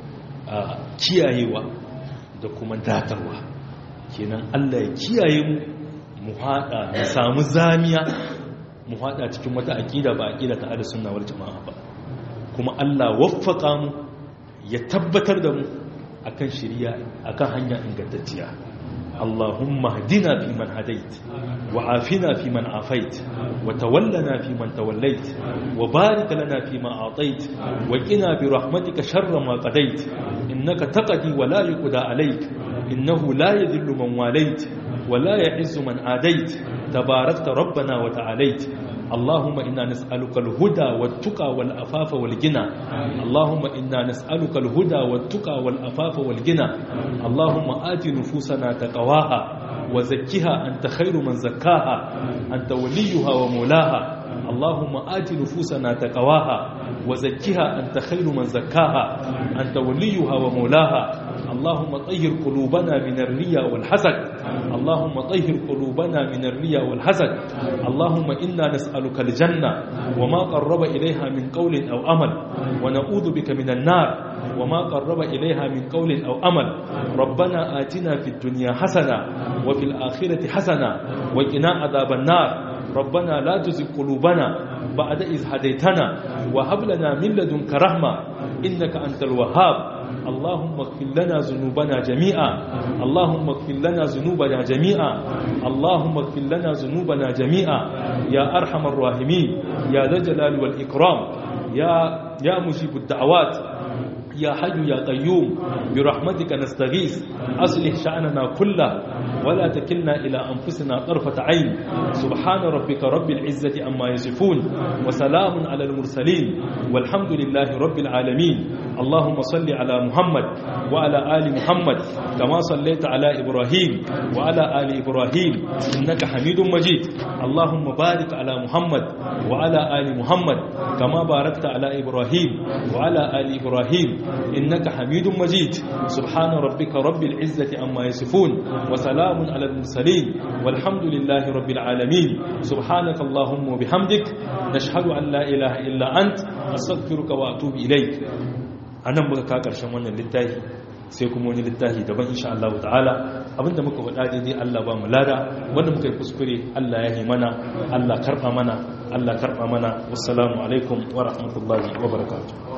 kiyayewa da kuma datarwa kenan Allah ya kiyaye mu mu hada mu samu zamiya mu hada cikin wata aqida ba aqida ta ahlus sunna wal jamaa ba kuma Allah waffaka mu ya tabbatar da mu akan shari'a akan hanya ingantacciya Allahumma hdina fi man hadait wa afina fi man afait wa tawallana fi man tawallait wa barik lana fi ma atait wa qina bi rahmatika sharra ma qadait innaka taqdi wa la yuqda alayk إنه لا يذل من واليت ولا يعز من عاديت تباركت ربنا وتعاليت اللهم إنا نسألك الهدى والتقى والأفاف والغنى اللهم إنا نسألك الهدى والتقى والأفاف والغنى اللهم آت نفوسنا تقواها وزكها أنت خير من زكاها أنت وليها ومولاها اللهم آت نفوسنا تقواها وزكها أنت خير من زكاها أنت وليها ومولاها اللهم طهر قلوبنا من الرياء والحسد اللهم طهر قلوبنا من الرياء والحسد اللهم إنا نسألك الجنة وما قرب إليها من قول أو أمل ونعوذ بك من النار وما قرب إليها من قول أو أمل ربنا آتنا في الدنيا حسنة وفي الآخرة حسنة وقنا عذاب النار ربنا لا تزغ قلوبنا بعد إذ هديتنا وهب لنا من لدنك رحمة إنك أنت الوهاب اللهم اغفر لنا ذنوبنا جميعا اللهم اغفر لنا ذنوبنا جميعا اللهم اغفر لنا ذنوبنا جميعا يا أرحم الراحمين يا ذا الجلال والإكرام يا يا مجيب الدعوات يا حي يا قيوم برحمتك نستغيث أصلح شأننا كله ولا تكلنا إلى أنفسنا طرفة عين سبحان ربك رب العزة أما يصفون وسلام على المرسلين والحمد لله رب العالمين اللهم صل على محمد وعلى آل محمد كما صليت على إبراهيم وعلى آل إبراهيم إنك حميد مجيد اللهم بارك على محمد وعلى آل محمد كما باركت على إبراهيم وعلى آل إبراهيم إنك حميد مجيد سبحان ربك رب العزة أما يصفون وسلام على المرسلين والحمد لله رب العالمين سبحانك اللهم وبحمدك نشهد أن لا إله إلا أنت أستغفرك وأتوب إليك أنا مكا كرشن wannan littafi sai kuma wani littafi daban insha Allah ta'ala abinda muka faɗa daidai Allah ba mu lada wanda muka yi kuskure Allah ya yi mana Allah karɓa mana Allah karɓa mana wassalamu alaikum wa rahmatullahi wa barakatuh